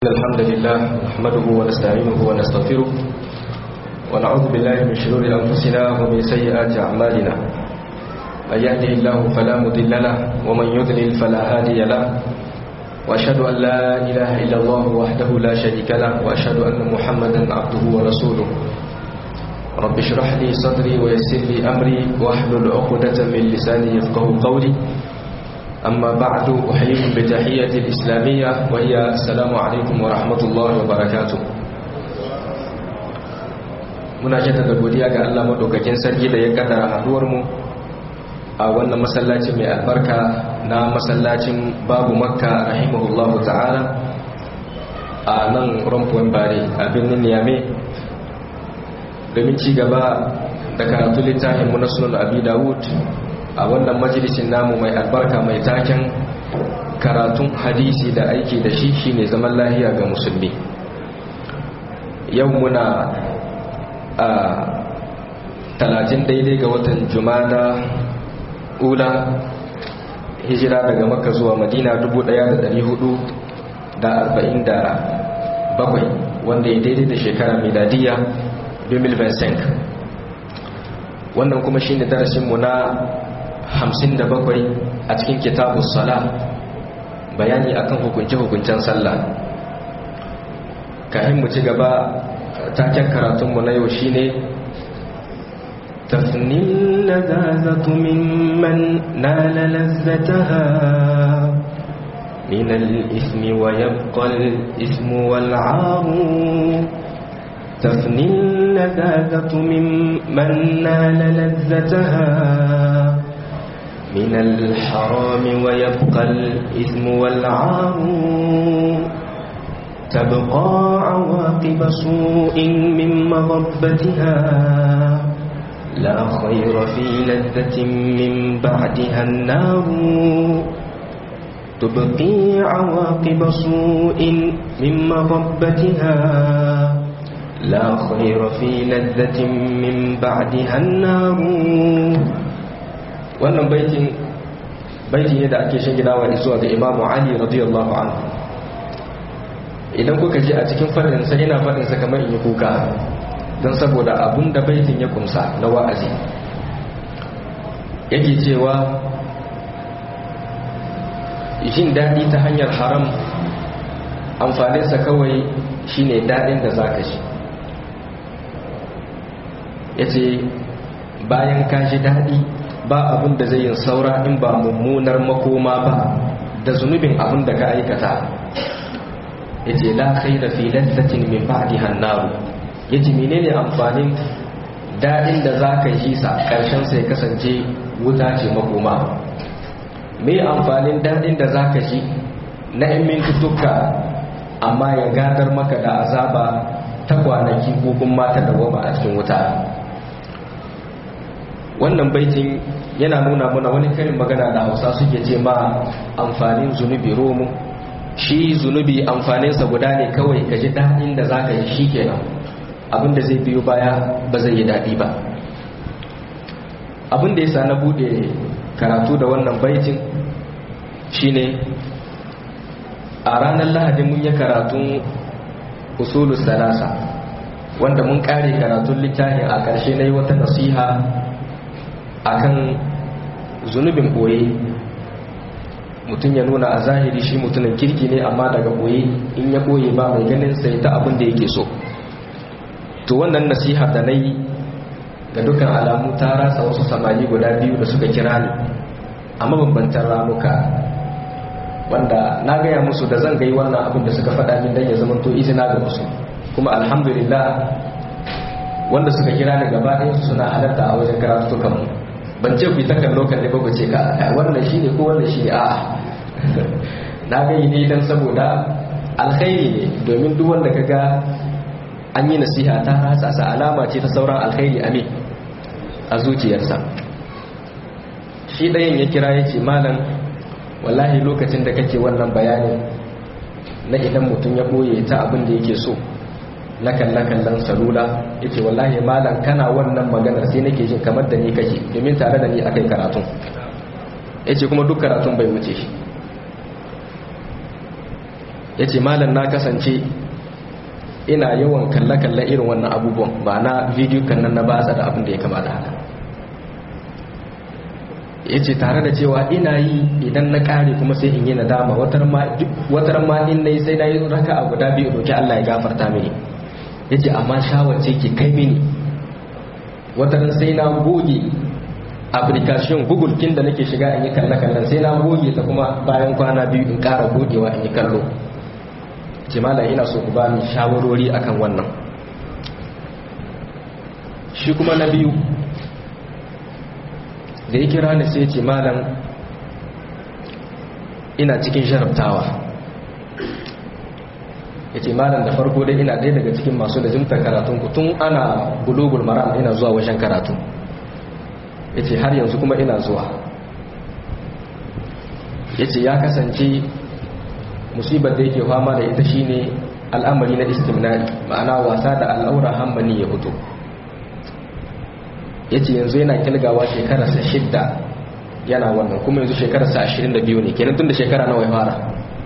الحمد لله نحمده ونستعينه ونستغفره ونعوذ بالله من شرور أنفسنا ومن سيئات أعمالنا من يهده الله فلا مضل له ومن يضلل فلا هادي له وأشهد أن لا إله إلا الله وحده لا شريك له وأشهد أن محمدا عبده ورسوله رب اشرح لي صدري ويسر لي أمري واحلل عقدة من لساني يفقه قولي أما بعد أحييكم بتحية الإسلامية وهي السلام عليكم ورحمة الله وبركاته muna jaddada godiya ga Allah madaukakin sarki da ya kaddara haduwar mu a wannan masallaci mai albarka na masallacin babu makka rahimahullahu ta'ala a nan rumfuwan bare a birnin niyame domin ci gaba da karatu littafin mu na sunan abi dawud a wannan majalisin namu mai albarka mai taken karatun hadisi da aiki da shi shine zaman lahiya ga musulmi yau muna a talatin daidai ga watan jumada ula hijira daga makka zuwa madina 1447 wanda ya daidai da shekara miladiya 2025 wannan kuma shine darasinmu na hamsin da bakwai a cikin kitabun sala bayani akan hukunce-hukuncen sallah kahin mu ci gaba taken karatunmu na yau shine tafnin lazazatu mimman nala lazzataha من الإثم ويبقى الإثم والعار تفني اللذاذة ممن نال لذتها من الحرام ويبقى الإثم والعار تبقى عواقب سوء من مضبتها لا خير في لذة من بعدها النار تبقي عواقب سوء من مضبتها لا خير في لذة من بعدها النار wannan baitin baiti ne da ake shinginawa zuwa ga imamu ali radiyallahu anhu idan kuka ji a cikin farinsa ina farinsa kamar in yi kuka don saboda abun da baitin ya kumsa na wa'azi yake cewa jin daɗi ta hanyar haram amfaninsa kawai shine daɗin da za ka shi ya ce bayan ka ji daɗi ba abin da zai yin saura in ba mummunar makoma ba da zunubin abin da ka aikata ya ce la khaira fi lazzatin min ba'di hannaru ya ce menene amfanin daɗin da za ka yi sa ƙarshen sai kasance wuta ce makoma me amfanin daɗin da za ka ji na yan mintuttuka amma ya gadar maka da azaba ta kwanaki ko kuma ta dawama a cikin wuta wannan baitin yana nuna mana wani karin magana da hausa suke ce ma amfanin zunubi romu shi zunubi amfaninsa guda ne kawai ka ji daɗin da za ka yi shi kenan abinda zai biyo baya ba zai yi daɗi ba abinda ya sa na buɗe karatu da wannan baitin shine a ranar lahadi mun yi karatun usulu salasa wanda mun ƙare karatun littafin a ƙarshe na yi wata nasiha akan zunubin boye mutum ya nuna a zahiri shi mutumin kirki ne amma daga boye in ya boye ba mai ganin sai ta abin da yake so to wannan nasiha da na yi ga dukkan alamu ta rasa wasu samari guda biyu da suka kira ni a mabambantan ramuka wanda na gaya musu da zan gai wannan abin da suka faɗa min don ya zama to izina ga musu kuma alhamdulillah wanda suka kira ni gaba ɗaya suna halarta a wajen karatukanmu ban ce ku yi takan lokacin ba ku ce ka wannan shi ne ko wannan shi ne a na gani ne don saboda alkhairi ne domin duk wanda ka ga an yi nasiha ta ratsa sa alama ce ta sauran alkhairi a me a zuciyarsa shi ɗayan ya kira ya ce malam wallahi lokacin da kake wannan bayanin na idan mutum ya ɓoye ta abin da yake so na kalle-kallen salula ya ce wallahi malam kana wannan maganar sai nake jin kamar da ni kake domin tare da ni akai karatun ya ce kuma duk karatun bai wuce shi ya ce malam na kasance ina yawan kalle-kalle irin wannan abubuwan ba na bidiyo kan nan na batsa da abin da ya kama da haka ya ce tare da cewa ina yi idan na kare kuma sai in yi nadama watar ma in na yi sai na yi raka a guda biyu roki Allah ya gafarta mini ya ce amma shawarce ke kai mini wataran sai na goge application google kin da nake shiga in yi kalle-kallen sai na goge ta kuma bayan kwana biyu in kara gogewa in yi kallo ce malam ina so ku ba ni shawarori akan wannan shi kuma na biyu da ya kira ni sai ce malam ina cikin sharaftawa ya ce malam da farko dai ina ɗaya daga cikin masu da jimtar karatun ku tun ana bulugul maram ina zuwa wajen karatu ya ce har yanzu kuma ina zuwa ya ce ya kasance musibar da yake fama da ita shine al'amari na istimnai ma'ana wasa da al'aura hammani ya fito ya ce yanzu yana kilgawa shekararsa shidda yana wannan kuma yanzu shekararsa ashirin da biyu ne kenan tun da shekara nawa ya fara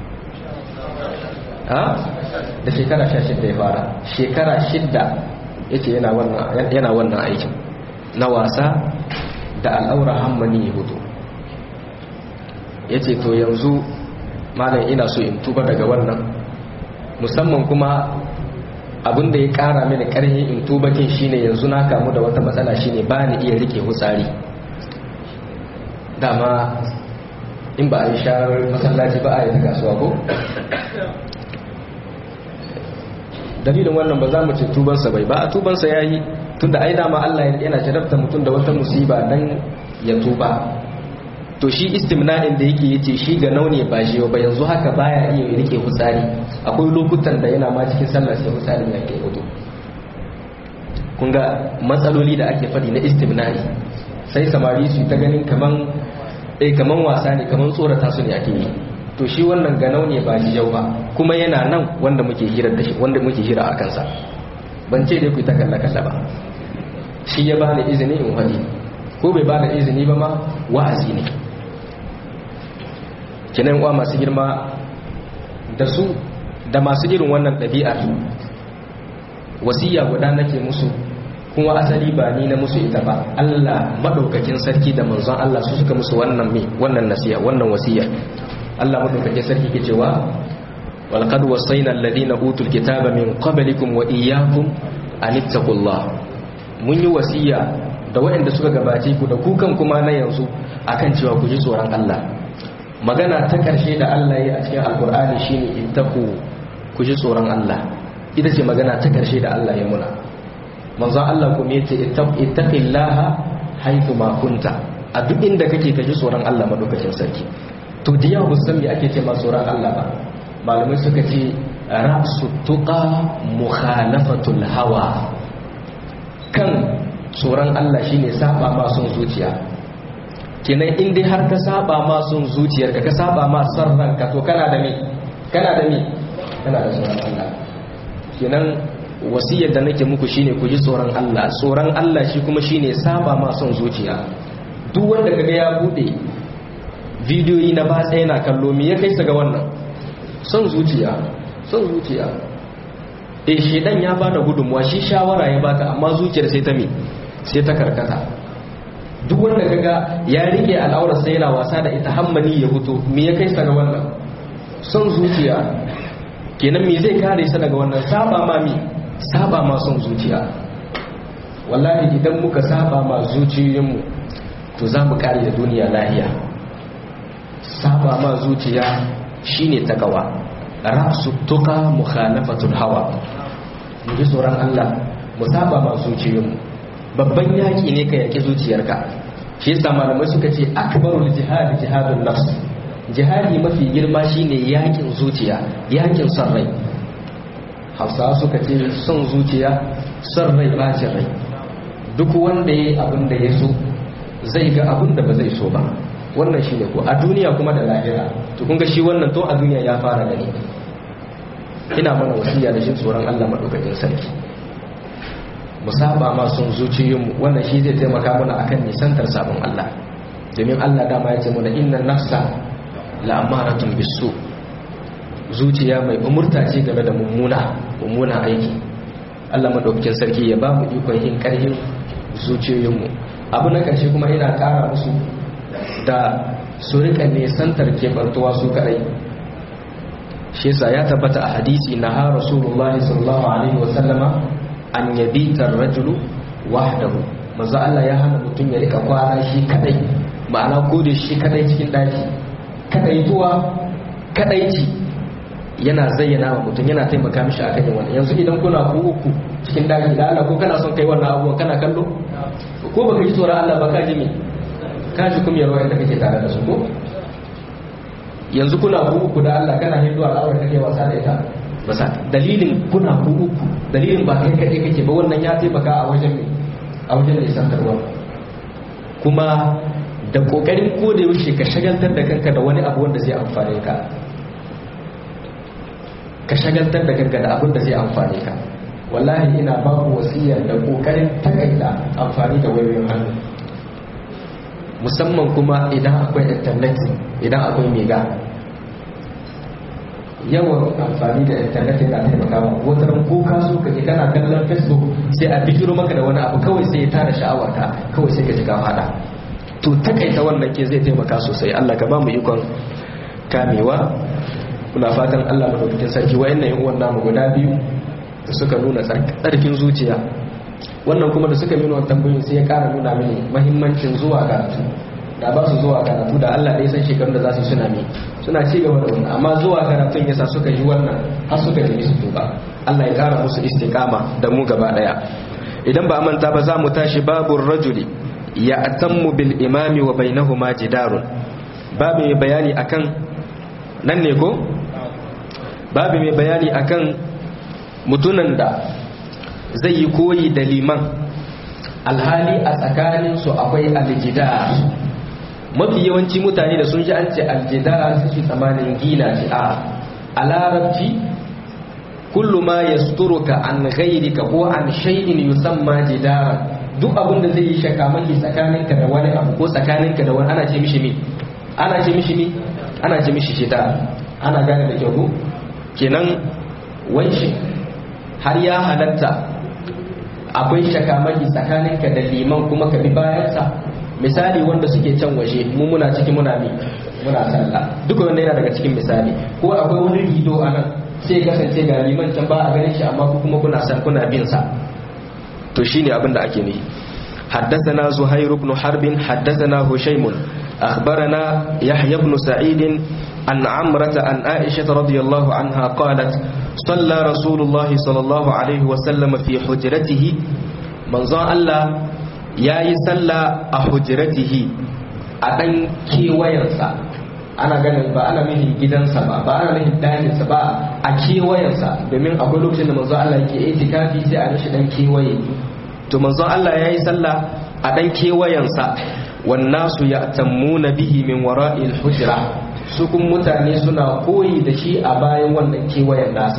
ha da shekara sha shidda ya fara shekara shidda ya ce yana wannan aikin na wasa da al'aura hammani ya fito ya ce to yanzu malam ina so in tuba daga wannan musamman kuma abin da ya kara mini karhi in tubakin shine yanzu na kamu da wata matsala shine ba ni iya rike hutsari dama in ba a yi sharar masallaci ba a yi ta kasuwa ko dalilin wannan ba za mu ce tubansa bai ba a tubansa ya yi tun da ai dama Allah yana jarabta mutum da wata musiba dan ya tuba to shi istimna'in da yake yace shi ga naune ba shi ba yanzu haka baya iya rike hutsari akwai lokutan da yana ma cikin sallah sai hutsarin ya ke hudu kun ga matsaloli da ake faɗi na istimna'i sai samari su ta ganin kaman eh kaman wasa ne kaman tsorata su ne ake yi to shi wannan ga naune ba shi yau ba kuma yana nan wanda muke hira da shi wanda muke hira a kansa ban ce dai ku ta kalla kalla ba shi ya bani izini in wadi ko bai bada izini ba ma wa'azi ne kinan uwa masu girma da su da masu irin wannan ɗabi'ar wasiya guda nake musu kuma asali ba ni na musu ita ba Allah madaukakin sarki da manzon Allah su suka musu wannan me wannan nasiya wannan wasiya Allah madaukakin sarki ke cewa walqad wasayna alladhina utul kitaba min qablikum wa iyyakum an ittaqullah mun yi wasiya da waɗanda suka gabace ku da kukan kuma na yanzu akan cewa ku ji tsoron Allah magana ta ƙarshe da Allah ya a cikin alkur'ani shine ittaqu ku ji tsoron Allah ita ce magana ta ƙarshe da Allah ya muna manzo Allah kuma yace ittaqillaha haythu ma kunta a duk inda kake ka ji tsoron Allah madaukakin sarki to da yawa san me ake ce ma tsoron Allah ba malamai suka ce ra'su tuqa mukhalafatul hawa kan tsoron Allah shine saba ma son zuciya kenan in dai har ka saba ma son zuciyarka ka saba ma son ranka to kana da me kana da me kana da tsoron Allah kenan wasiyar da nake muku shine ku ji tsoron Allah tsoron Allah shi kuma shine saba ma son zuciya duk wanda kaga ya bude bidiyoyi na ba tsaye na kallo me ya kai sa ga wannan son zuciya son zuciya eh shedan ya bada gudunmuwa shi shawara ya baka amma zuciyar sai ta me sai ta karkata duk wanda kaga ya rike al'aurar sai yana wasa da ita hammani ya fito me ya kai sa ga wannan son zuciya kenan me zai kare sa daga wannan saba ma mi saba ma son zuciya wallahi idan muka saba ma zuciyoyinmu to za mu kare da duniya lahiya saba ma zuciya shine takawa ra'su tuqa mukhalafatul hawa mu ji tsoron Allah mu saba ma zuciyoyinmu babban yaki ne ka yaki zuciyarka shi yasa malamai suka ce akbarul jihad jihadun nafs jihadi mafi girma shine yakin zuciya yakin son rai hausawa suka ce son zuciya son rai bacin rai duk wanda ya yi abin da ya so zai ga abin da ba zai so ba wannan shi ne ko a duniya kuma da lahira to kun ga shi wannan to a duniya ya fara gani ina mana wasiya da shi tsoron Allah madaukakin sarki mu saba ma son zuciyoyinmu wannan shi zai taimaka mana akan nisantar sabon Allah domin Allah dama ya ce mana inna nafsa la'amaratun bisu zuciya mai umurta ce game da mummuna mummuna aiki Allah madaukakin sarki ya ba mu ikon yin karhin zuciyoyinmu abu na ƙarshe kuma ina ƙara musu da su rika nesantar keɓantuwa su kaɗai shi yasa ya tabbata a hadisi na ha rasulullahi sallallahu alaihi wa sallama an yabita rajulu wahdahu manzo Allah ya hana mutum ya rika kwana shi kadai ma'ana ko da shi kadai cikin daki kadaituwa kadaici yana zayyana wa mutum yana taimaka mishi a kan wannan yanzu idan kuna ku uku cikin daki da Allah ko kana son kai wannan abubuwan kana kallo ko baka ji tsoron Allah ba ka ji me ka ji kuma yarwa inda kake tare da su ko yanzu kuna ku uku da Allah kana hindu al'awar kake wasa da ita basa dalilin kuna ku uku dalilin ba kai kake kake ba wannan ya taimaka a wajen me a wajen nisantarwa kuma da kokarin ko da yaushe ka shagaltar da kanka da wani abu wanda zai amfane ka ka shagaltar da kanka da abin da zai amfane ka wallahi ina ba ku wasiyar da kokarin takaita amfani da wayoyin hannu musamman kuma idan akwai internet idan akwai mega yawan amfani da internet yana taimaka ma wata ran ko ka so ka je kana kallon facebook sai a bijiro maka da wani abu kawai sai ya tada sha'awar ka kawai sai ka ji ka fada to takaita wannan ke zai taimaka sosai Allah ka ba mu ikon kamewa muna fatan Allah madaukakin sarki wayannan yan uwan namu guda biyu da suka nuna tsarkin zuciya wannan kuma da suka nuna tambayoyin sai ya kara nuna mini mahimmancin zuwa karatu da ba su zuwa karatu da Allah ɗaya san shekarun da za su suna mi suna ci gaba da wannan amma zuwa karatun yasa suka yi wannan har suka ji su tuba Allah ya kara musu istiqama da mu gaba daya idan ba manta ba za mu tashi babur rajuli ya atammu bil imami wa bainahuma jidarun babu mai bayani akan nan ne ko babu mai bayani akan mutunan da zai yi koyi da liman alhali a tsakaninsu akwai aljidar mafi yawanci mutane da sun ji an ce aljidar su ci tsamanin gina ce a a larabci kullu ma ya suturuka an ghairika ko an shay'in yusamma jidara duk abin da zai yi shakamaki tsakaninka da wani abu ko tsakaninka da wani ana ce mishi mi ana ce mishi mi ana ce mishi jidar ana gane da kyau kenan wanshi har ya halatta akwai shakamaki tsakaninka da liman kuma ka bi bayansa misali wanda suke can waje mu muna ciki muna mi muna sallah duka wanda yana daga cikin misali ko akwai wani rido a nan sai kasance ga liman can ba a ganin shi amma ku kuma kuna san kuna bin sa to shine abin da ake nihi حدثنا زهير بن حرب حدثنا هشيم أخبرنا يحيى بن سعيد عن عمرة عن عائشة رضي الله عنها قالت صلى رسول الله صلى الله عليه وسلم في حجرته من ظن الله يا يسلى حجرته أدن كي وينسى ana ganin ba ana mihin gidansa ba ba ana mihin dakinsa ba a kewayensa domin akwai lokacin da manzo Allah yake itikafi sai a mishi dan kewaye to manzo Allah yayi sallah a dan kewayensa wan nasu ya'tammuna bihi min wara'il hujra su kun mutane suna koyi da shi a bayan wannan kewayen nasa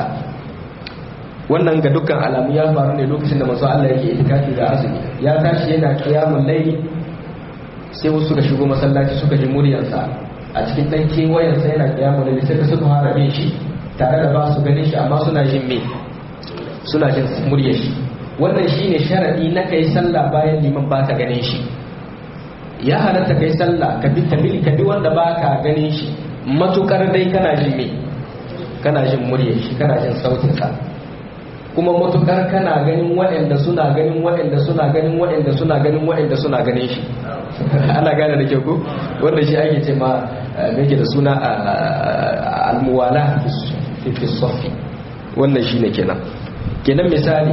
wannan ga dukkan alamu ya faru ne lokacin da manzo Allah yake itikafi da azumi ya tashi yana qiyamul layli sai wasu suka shigo masallaci suka ji muryarsa a cikin dan kewayensa yana qiyamul layli sai suka fara bin shi tare da ba su ganin shi amma suna jin me suna jin muryar shi wannan shine sharadi na kai sallah bayan liman baka ganin shi ya halatta kai sallah ka bi tabil ka bi wanda baka ganin shi matukar dai kana jin me kana jin muryar shi kana jin sautin sa kuma matukar kana ganin waɗanda suna ganin waɗanda suna ganin waɗanda suna ganin waɗanda suna ganin shi ana gane da kyau ko wanda shi ake ce ma yake da suna almuwala fi sofi wannan shine kenan kenan misali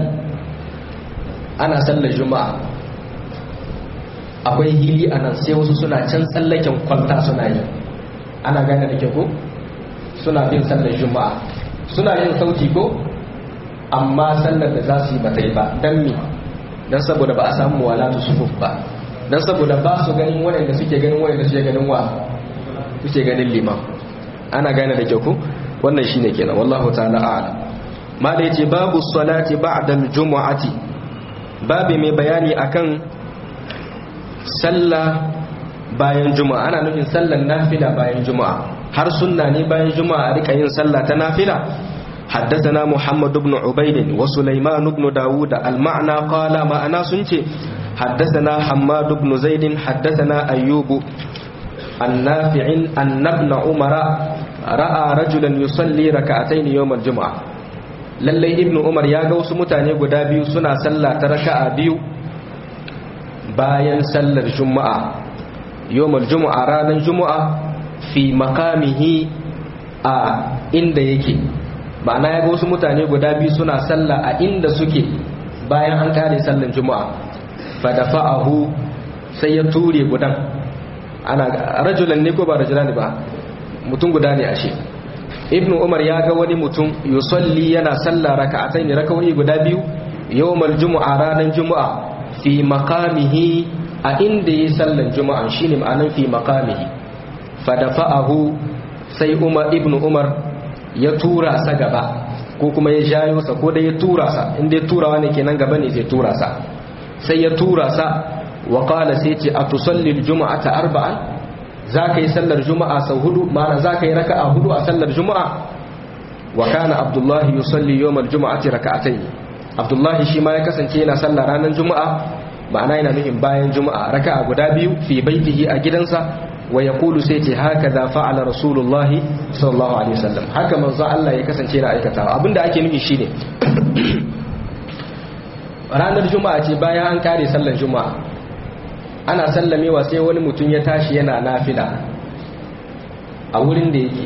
ana sallar juma'a akwai hili a nan sai wasu suna can tsallaken kwalta suna yi ana gane da ko suna bin sallar juma'a suna yin sauti ko amma sallar da za su yi bata yi ba don mi don saboda ba a samu walatu sufuf ba don saboda ba su ganin waɗanda suke ganin waɗanda suke ganin wa suke ganin liman ana gane da kyau ko wannan shine kenan wallahu ta'ala a'lam ma da yace babu salati ba'da al-jumu'ati babu mai bayani akan sallah bayan juma'a ana nufin sallar nafila bayan juma'a har sunna ne bayan juma'a rika yin sallah ta nafila حدثنا محمد بن عبيد وسليمان بن داود المعنى قال ما أنا سنتي حدثنا حماد بن زيد حدثنا أيوب النافع أن ابن عمر رأى رجلا يصلي ركعتين يوم الجمعة lallai ibnu umar ya ga wasu mutane guda biyu suna sallah ta raka'a biyu bayan sallar juma'a yawmal juma'a ranar juma'a fi makamihi a inda yake ma'ana ya ga wasu mutane guda biyu suna sallah a inda suke bayan an kare sallar juma'a fadafa'ahu sai ya ture gudan ana rajulan ne ko ba rajulan ba mutum guda ne ashe ibnu umar ya ga wani mutum yusalli yana sallah raka'atayn raka'o'i guda biyu yawmal jumu'a ranar jumu'a fi maqamihi a inda yi sallan juma'a shine ma'anan fi maqamihi fadafa'ahu sai umar ibnu umar ya tura sa gaba ko kuma ya jayo sa ko da ya tura sa inda ya turawa ne kenan gaba ne zai tura sa sai ya tura sa wa qala sai ce atusalli aljum'ata arba'an zaka yi sallar juma'a sau hudu ma'ana zaka yi raka'a hudu a sallar juma'a wa kana abdullahi yusalli yawm aljum'ati raka'atayn abdullahi shi ma ya kasance yana sallar ranar juma'a ma'ana yana nufin bayan juma'a raka'a guda biyu fi baitihi a gidansa wa yaqulu sai ce haka za fa'ala rasulullah sallallahu alaihi wasallam haka manzo Allah ya kasance yana aikatawa abinda ake nufi shine ranar juma'a ce bayan an kare sallar juma'a ana sallamewa sai wani mutum ya tashi yana nafila a wurin da yake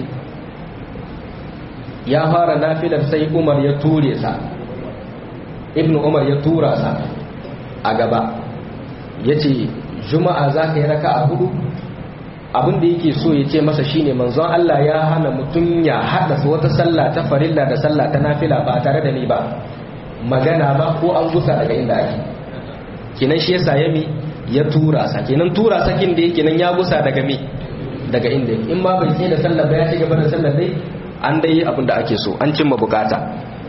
ya fara nafilar sai umar ya ture sa ibnu umar ya tura sa a gaba ya ce juma'a za ka yi raka a hudu abinda yake so ya ce masa shine manzon Allah ya hana mutum ya haɗa wata sallah ta farilla da sallah ta nafila ba tare da ni ba magana ba ko an gusa daga inda ake kinan shi yasa yami ya tura sa kenan tura sakin da yake nan ya gusa daga me daga inda in ma bai sai da sallah ba ya ci gaba da sallah dai an dai abin da ake so an cimma bukata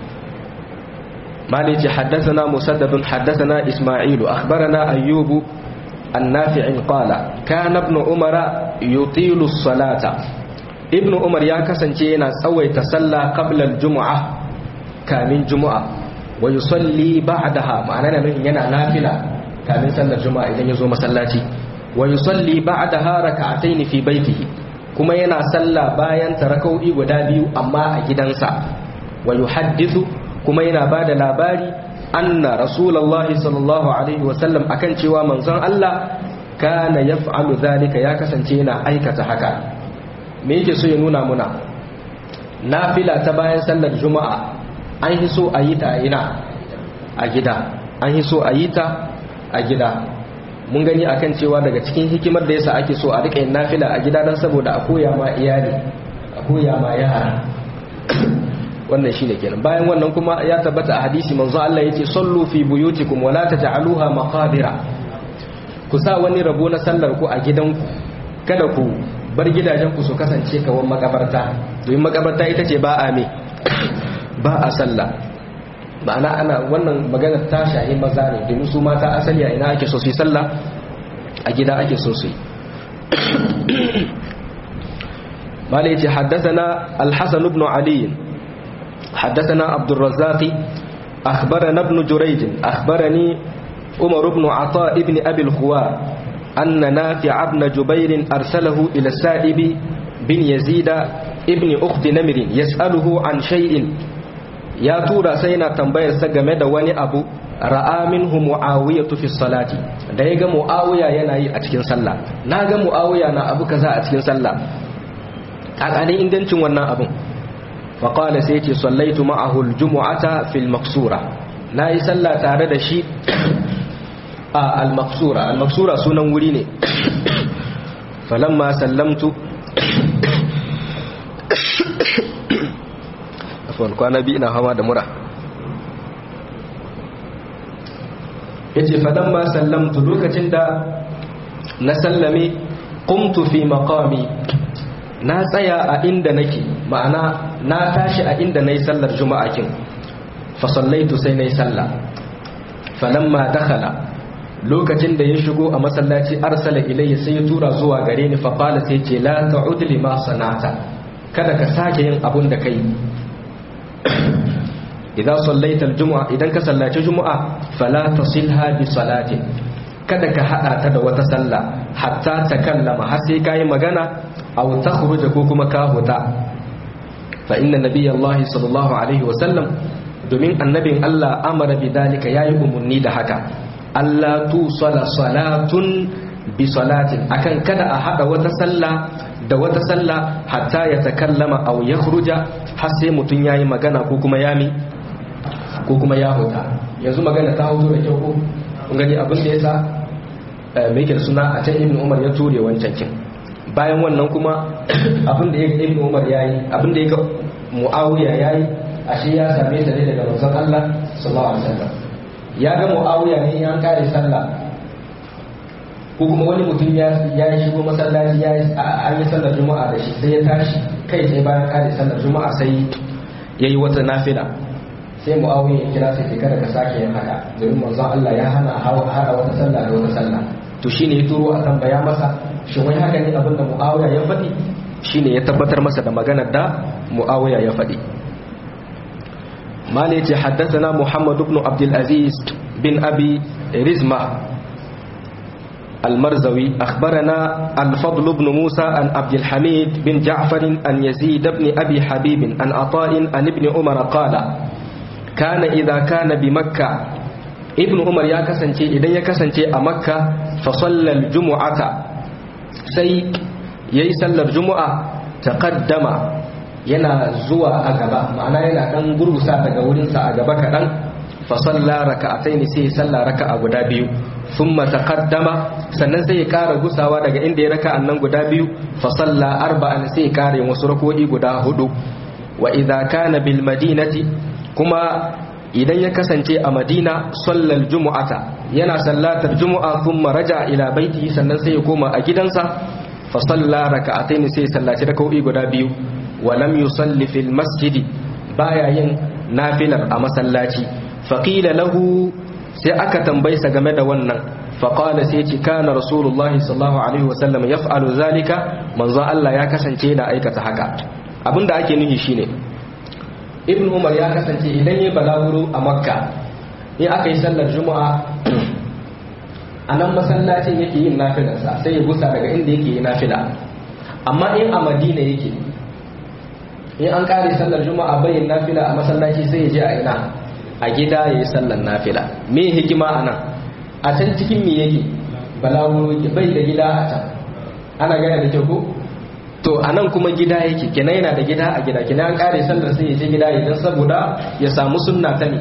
مالك حدثنا مسدد حدثنا إسماعيل أخبرنا أيوب النافع قال كان ابن عمر يطيل الصلاة ابن عمر يا كسنجينا سوي تسلى قبل الجمعة كامن جمعة ويصلي بعدها معنى نحن ينا نافلة كامن صلى الجمعة إذا يزو مسلاتي ويصلي بعدها ركعتين في بيته kuma yana sallah bayan tarakau'i guda biyu amma a gidansa wa yuhaddithu kuma yana ba da labari anna rasulullahi sallallahu alaihi wasallam akan cewa manzon Allah kana yaf'alu zalika ya kasance yana aikata haka me yake so ya nuna muna nafila ta bayan sallar juma'a an yi so a yi ta ina a gida an yi so a yi ta a gida mun gani akan cewa daga cikin hikimar da yasa ake so a rika yin nafila a gida dan saboda a koya ma iyali a koya ma yara wannan shine kenan bayan wannan kuma ya tabbata a hadisi manzo Allah yace sallu fi buyutikum wala taj'aluha maqabira ku sa wani rabo na sallar ku a gidanku kada ku bar gidajen ku su kasance kawan makabarta domin makabarta ita ce ba a me ba a sallah ma'ana ana wannan maganar ta shahi maza ne domin su mata asali a ina ake so su yi sallah a gida ake so su yi malai ce haddasa الحسن بن علي حدثنا عبد الرزاق أخبرنا ابن جريج أخبرني عمر بن عطاء بن أبي الخوار أن نافع بن جبير أرسله إلى السائب بن يزيد ابن أخت نمر يسأله عن شيء يا تورا سينا تنبير سجمد وني أبو ra'a minhu muawiyatu fi salati da yaga muawiya yana yi a cikin sallah naga muawiya na abu kaza a cikin sallah a ne ingancin wannan abun fa qala sai yace sallaitu ma'ahu aljum'ata fil maqsura nayi sallah tare da shi a al-maqsura al-maqsura sunan wuri ne falamma sallamtu afwan kwana bi ina hawa da mura yace fadan ma sallamtu lokacin da na sallame qumtu fi maqami na tsaya a inda nake ma'ana na tashi a inda nayi sallar juma'a kin fa sallaitu sai nayi salla falamma dakhala lokacin da ya shigo a masallaci arsala ilayya sai ya tura zuwa gare ni fa qala sai ce la ta'ud lima sanata kada ka sake yin abun da kai idan sallaita aljum'a idan ka sallaci jumu'a fala tasilha bi salatin kada ka hada ta da wata sallah hatta takallama har sai kai magana aw takhruja ko kuma ka huta fa inna nabiyallahi sallallahu alaihi wa sallam domin annabin Allah amara bi dalika yayi umunni da haka Allah tu sala salatun bi salatin akan kada a hada wata sallah da wata sallah hatta ya takallama aw yakhruja har sai mutun yayi magana ko kuma yami ko kuma ya huta yanzu magana ta hoto da kyau ko kun gani abin da yasa mai yake suna a can ibnu umar ya ture wancan kin bayan wannan kuma abin da ibnu umar yayi abin da yake muawiya yayi ashe ya same ta ne daga manzon Allah sallallahu alaihi wasallam ya ga muawiya ne ya kare sallah ko kuma wani mutum ya ya shigo masallaci ya an yi sallar juma'a da shi sai ya tashi kai sai bayan kare sallar juma'a sai yayi wata nafila sai muawiya ya kira sai kada ka sake yin haka domin manzon Allah ya hana hawa hada wata sallah da wata sallah to shine ya turo a tambaya masa shin wai haka ne abin da muawiya ya faɗi shine ya tabbatar masa da maganar da muawiya ya faɗi مالك حدثنا محمد بن عبد العزيز بن أبي رزمة المرزوي أخبرنا الفضل بن موسى عن عبد الحميد بن جعفر عن يزيد بن أبي حبيب عن عطاء عن ابن عمر قال كان إذا كان بمكة ابن عمر يا كسنتي إذا يا كسنتي أمكة فصلى الجمعة سي يسلى الجمعة تقدم yana zuwa a gaba ma'ana yana dan gurgusa daga wurinsa a gaba kaɗan fa salla raka'ataini sai ya salla raka'a guda biyu thumma taqaddama sannan sai ya ƙara gusawa daga inda ya raka'an nan guda biyu fa salla arba'an sai ya ƙara wasu rako'i guda hudu wa idza kana bil madinati kuma idan ya kasance a madina sallal jumu'ata yana sallatar jumu'a thumma raja ila baitihi sannan sai ya koma a gidansa fa salla raka'ataini sai ya sallaci raka'o'i guda biyu ولم يصلي في المسجد baya yin nafilar a masallaci faƙila lahu sai aka tambayi sa game da wannan faƙala sai ce kana rasulullah sallallahu alaihi wasallam ya fa'alu zalika manzo Allah ya kasance da aikata haka abinda ake nuhi shine ibn umar ya kasance idan ya balaguro a makka in aka yi sallar juma'a a nan masallacin yake yin nafilarsa sai ya gusa daga inda yake yi nafila amma in a madina yake in an kare sallar juma'a bayin nafila a masallaci sai ya je a ina a gida ya yi sallar nafila me hikima a nan a can cikin me yake balawuro bai da gida a can ana gane da kyau ko to a nan kuma gida yake kenan yana da gida a gida kenan an kare sallar sai ya je gida idan saboda ya samu sunna ta ne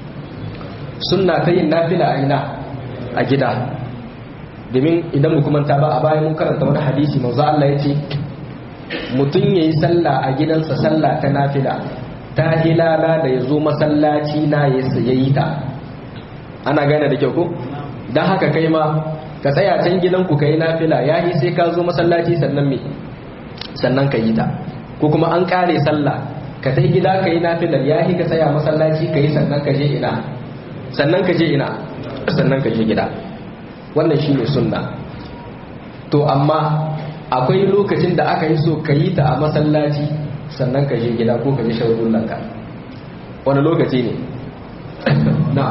sunna ta yin nafila a ina a gida domin idan mu kuma ta ba a bayan mun karanta wani hadisi manzo Allah ya ce mutum ya yi sallah a gidansa sallah ta nafila ta hilala da ya zo masallaci na ya yi ta ana gane da kyau ko don haka kai ma ka tsaya can gidanku ka yi nafila ya yi sai ka zo masallaci sannan me sannan ka yi ta ko kuma an kare sallah ka tai gida ka yi nafilar ya yi ka tsaya masallaci ka yi sannan ka je ina sannan ka je ina sannan ka je gida wannan shine sunna to amma akwai lokacin da aka yi so ka yi ta a masallaci sannan ka je gida ko ka je shagullanka wani lokaci ne na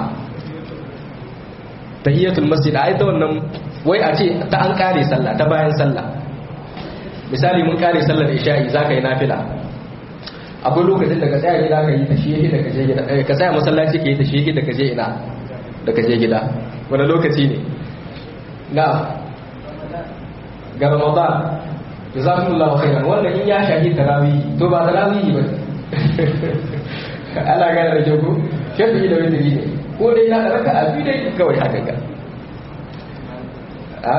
tahiyatul masjid a ta wannan wai a ce ta an kare sallah ta bayan sallah misali mun kare sallar isha'i za ka yi nafila akwai lokacin da ka tsaya gida ka yi ta shi da ka je gida ka tsaya masallaci ka yi ta shi da ka je ina da ka je gida wani lokaci ne na ga ramadan jazakumullahu khairan wannan in ya shahi tarawih to ba tarawih ba Allah ga da jogo shafi da wani ne ko dai na raka a biyu dai kawai haka ga a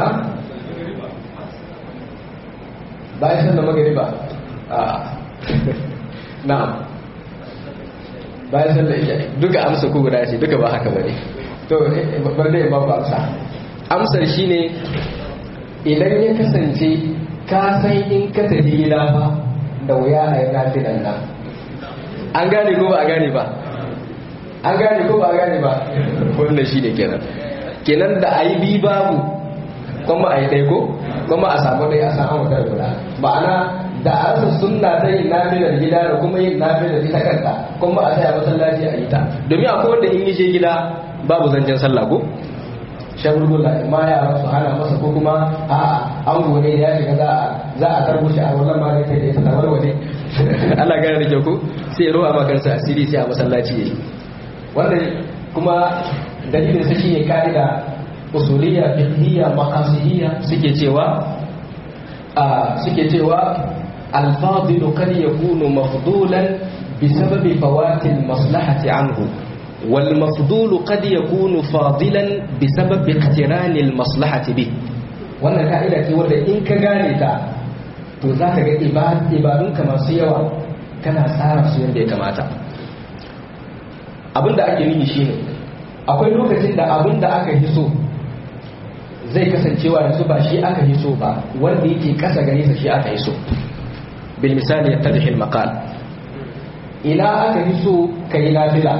bayan sallar magariba a na'am bayan sallar isha duka amsa ko guda ce duka ba haka bane to bar dai ba ku amsa amsar shine idan ya kasance ka san in ka tafi gida ba da wuya a yi nafilan nan an gane ko ba a gane ba an gane ko ba a gane ba wannan shi ne kenan kenan da ayi bi babu kuma ayi dai ko kuma a samu dai a san an wutar guda ma'ana da a rasa sunna ta yin nafilar gida da kuma yin nafilar ita kanta kuma a tsaya masallaci a yi ta domin akwai wanda in yi je gida babu zancen sallah ko shagulgula ma yara su hana masa ko kuma a an gone ya shiga za a za a karbo shi a wannan ma ne kai ta warware Allah gane da kyau ko sai ruwa ma kansa asiri sai a masallaci yayi wannan kuma dalilin sa shine kaida usuliyya fiqhiyya maqasidiyya suke cewa a suke cewa al-fadilu kad yakunu mafdulan بسبب فوات المصلحة عنه والمفضول قد يكون فاضلا بسبب اقتران المصلحة به wannan ka'ida ce wanda in ka gane ta to za ka ga ibadunka masu yawa kana tsara su yadda ya kamata abin da ake nuni shine akwai lokacin da abin da aka hiso zai kasancewa yanzu ba shi aka hiso ba wanda yake kasa gare sa shi aka hiso bil misali yattadhi al maqal ina aka hiso kai nafila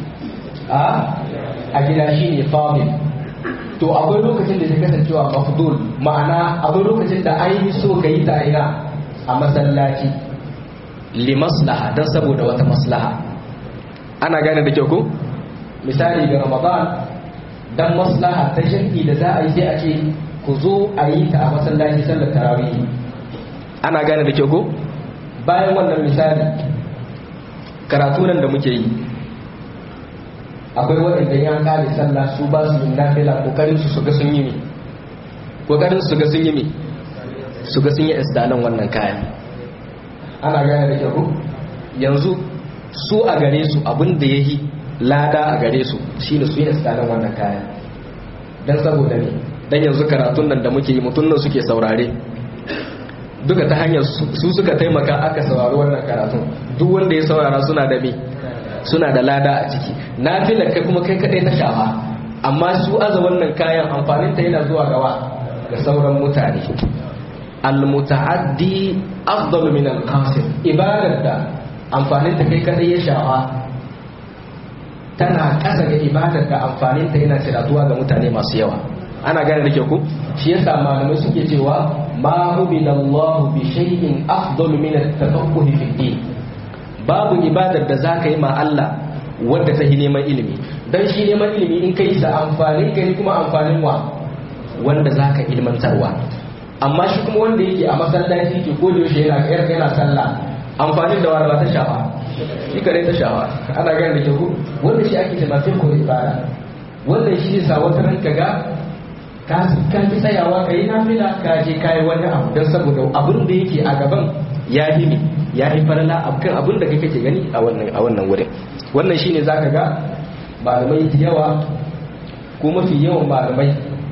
a gida shi ne famil to akwai lokacin da ta kasancewa mafdul ma'ana akwai lokacin da an yi so ka yi ta ina a masallaci li maslaha don saboda wata maslaha ana gane da kyau ko misali ga ramadan dan maslaha ta shirki da za a yi sai a ce ku zo a yi ta a masallaci sallar tarawih ana gane da kyau ko bayan wannan misali karatu nan da muke yi akwai waɗanda ya ƙare sallah su ba su yin nafila kokarin su ga sun yi mi kokarin su ga sun yi mi su ga sun yi isdalan wannan kayan ana gane da kyau yanzu su a gare su abin da ya yi lada a gare su shine su yi isdalan wannan kayan dan saboda ne dan yanzu karatun nan da muke yi mutum nan suke saurare duka ta hanyar su suka taimaka aka saurari wannan karatun duk wanda ya saurara suna da me suna da lada a ciki na filar kai kuma kai kadai ta shafa amma su aza wannan kayan amfanin ta yana zuwa gawa ga sauran mutane almutaaddi afdalu min alqasim ibadar da amfanin ta kai kadai ya shafa tana kasa ga ibadar da amfanin ta yana ciratuwa ga mutane masu yawa ana gane da kyau ku shi yasa malamai suke cewa ma hubidallahu bi shay'in afdalu min at-tafaqquh fi din babu ibadar da za ka yi ma Allah wadda ta yi neman ilimi don shi neman ilimi in ka yi sa amfanin ka ne kuma amfanin wa wanda za ka ilmantarwa amma shi kuma wanda yake a masallaci ke ko yaushe yana kayar yana sallah amfanin da wani ba ta shafa shi kare ta shafa ana gani da ke ku wanda shi ake cewa ko ibada wannan shi sa wata ranka ga ka ka ki tsayawa ka yi nafila ka je ka yi wani abu don saboda abin da yake a gaban ya yi ne ya yi farala kan abin da kake gani a wannan a wannan wurin wannan shine zaka ga malamai da yawa ko mafi yawan malamai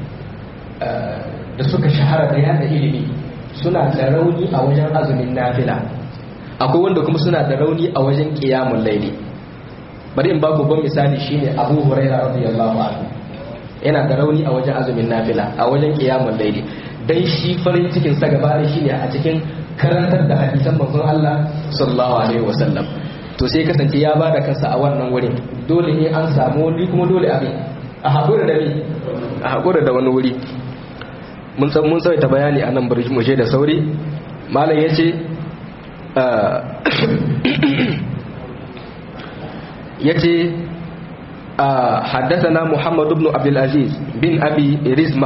da suka shahara da yada ilimi suna da rauni a wajen azumin nafila akwai wanda kuma suna da rauni a wajen qiyamul laili bari in ba ku ban misali shine Abu Hurairah radiyallahu anhu yana da rauni a wajen azumin nafila a wajen qiyamul laili dan shi farin cikin sa gaba da shine a cikin karantar da hadisan manzon Allah sallallahu alaihi wasallam to sai kasance ya bada kansa a wannan wurin dole ne an samu wani kuma dole abin a haƙura da ni a haƙura da wani wuri mun san mun tsawaita bayani a nan bari mu da sauri malam yace yace حدثنا محمد بن عبد العزيز بن أبي رزمة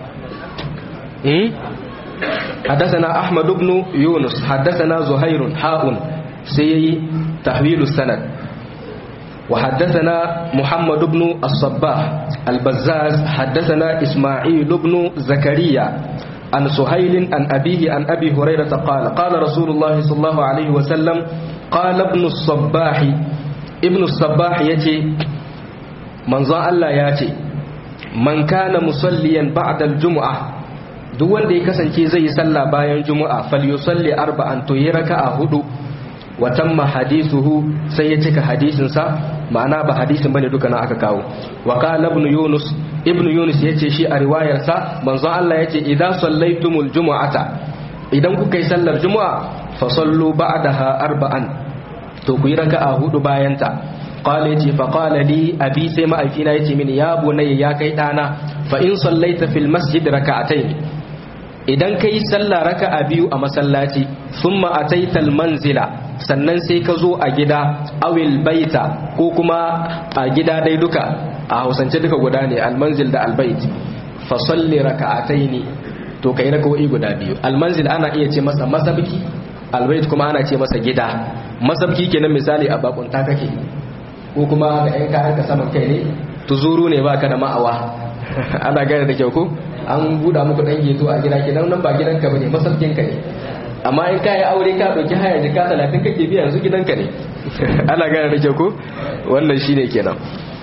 حدثنا أحمد بن يونس حدثنا زهير حاء سي تحويل السند وحدثنا محمد بن الصباح البزاز حدثنا إسماعيل بن زكريا عن سهيل عن أبيه عن أبي هريرة قال قال رسول الله صلى الله عليه وسلم قال ابن الصباح ابن الصباح يتي من ظن الله ياتي من كان مصليا بعد الجمعة duk wanda ya kasance zai yi sallah bayan juma'a falyusalli arba'an to yi raka'a hudu wa tamma hadithuhu sai ya cika hadisin sa ma'ana ba hadisin bane duka na aka kawo wa qala ibn yunus ibn yunus yace shi a riwayar sa manzo Allah yace idza sallaitumul jumu'ata idan kuka yi sallar juma'a fa sallu ba'daha arba'an to ku yi raka'a hudu bayan ta qala yace fa qala li abi sai ma'aifina yace mini ya bunayya ya kai dana fa in sallaita fil masjid raka'atayn idan kai sallah raka'a biyu a masallaci thumma ataital manzila sannan sai ka zo a gida awil baita ko kuma a gida dai duka a hausance duka guda ne almanzil da albait fa salli raka'ataini to kai raka'o'i guda biyu almanzil ana iya ce masa masabki albait kuma ana ce masa gida masabki kenan misali a bakunta kake ko kuma ga yan kayan ka saman kai ne tuzuru ne baka da ma'awa ana gane da kyau ko an buɗa muku dan geto a gida kenan nan ba gidanka bane masabkin ka ne amma in ka yi aure ka ɗauki haya jika talatin kake biya yanzu gidanka ne ana gane da kyau ko wannan shine kenan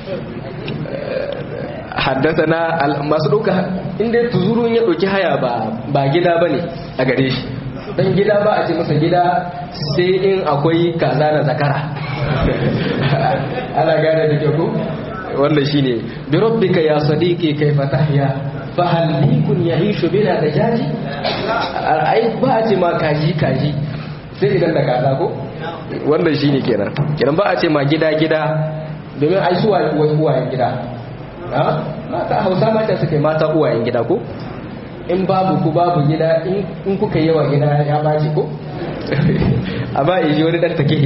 haddasa na masu ɗauka inda tuzurun ya ɗauki haya ba gida ba ne a gare shi dan gida ba a ce masa gida sai in akwai kaza da zakara ana gane da kyau ko wannan shine bi rabbika ya sadiqi kayfa tahya fa hal bikun yahishu bila dajaji ai ba a ce ma kaji kaji sai idan da kaza ko wannan shine kenan kenan ba a ce ma gida gida domin ai suwa uwayen gida ha mata hausa mata suke mata uwayen gida ko in babu ku babu gida in kuka yawa gida ya baci ko amma in ji wani dan take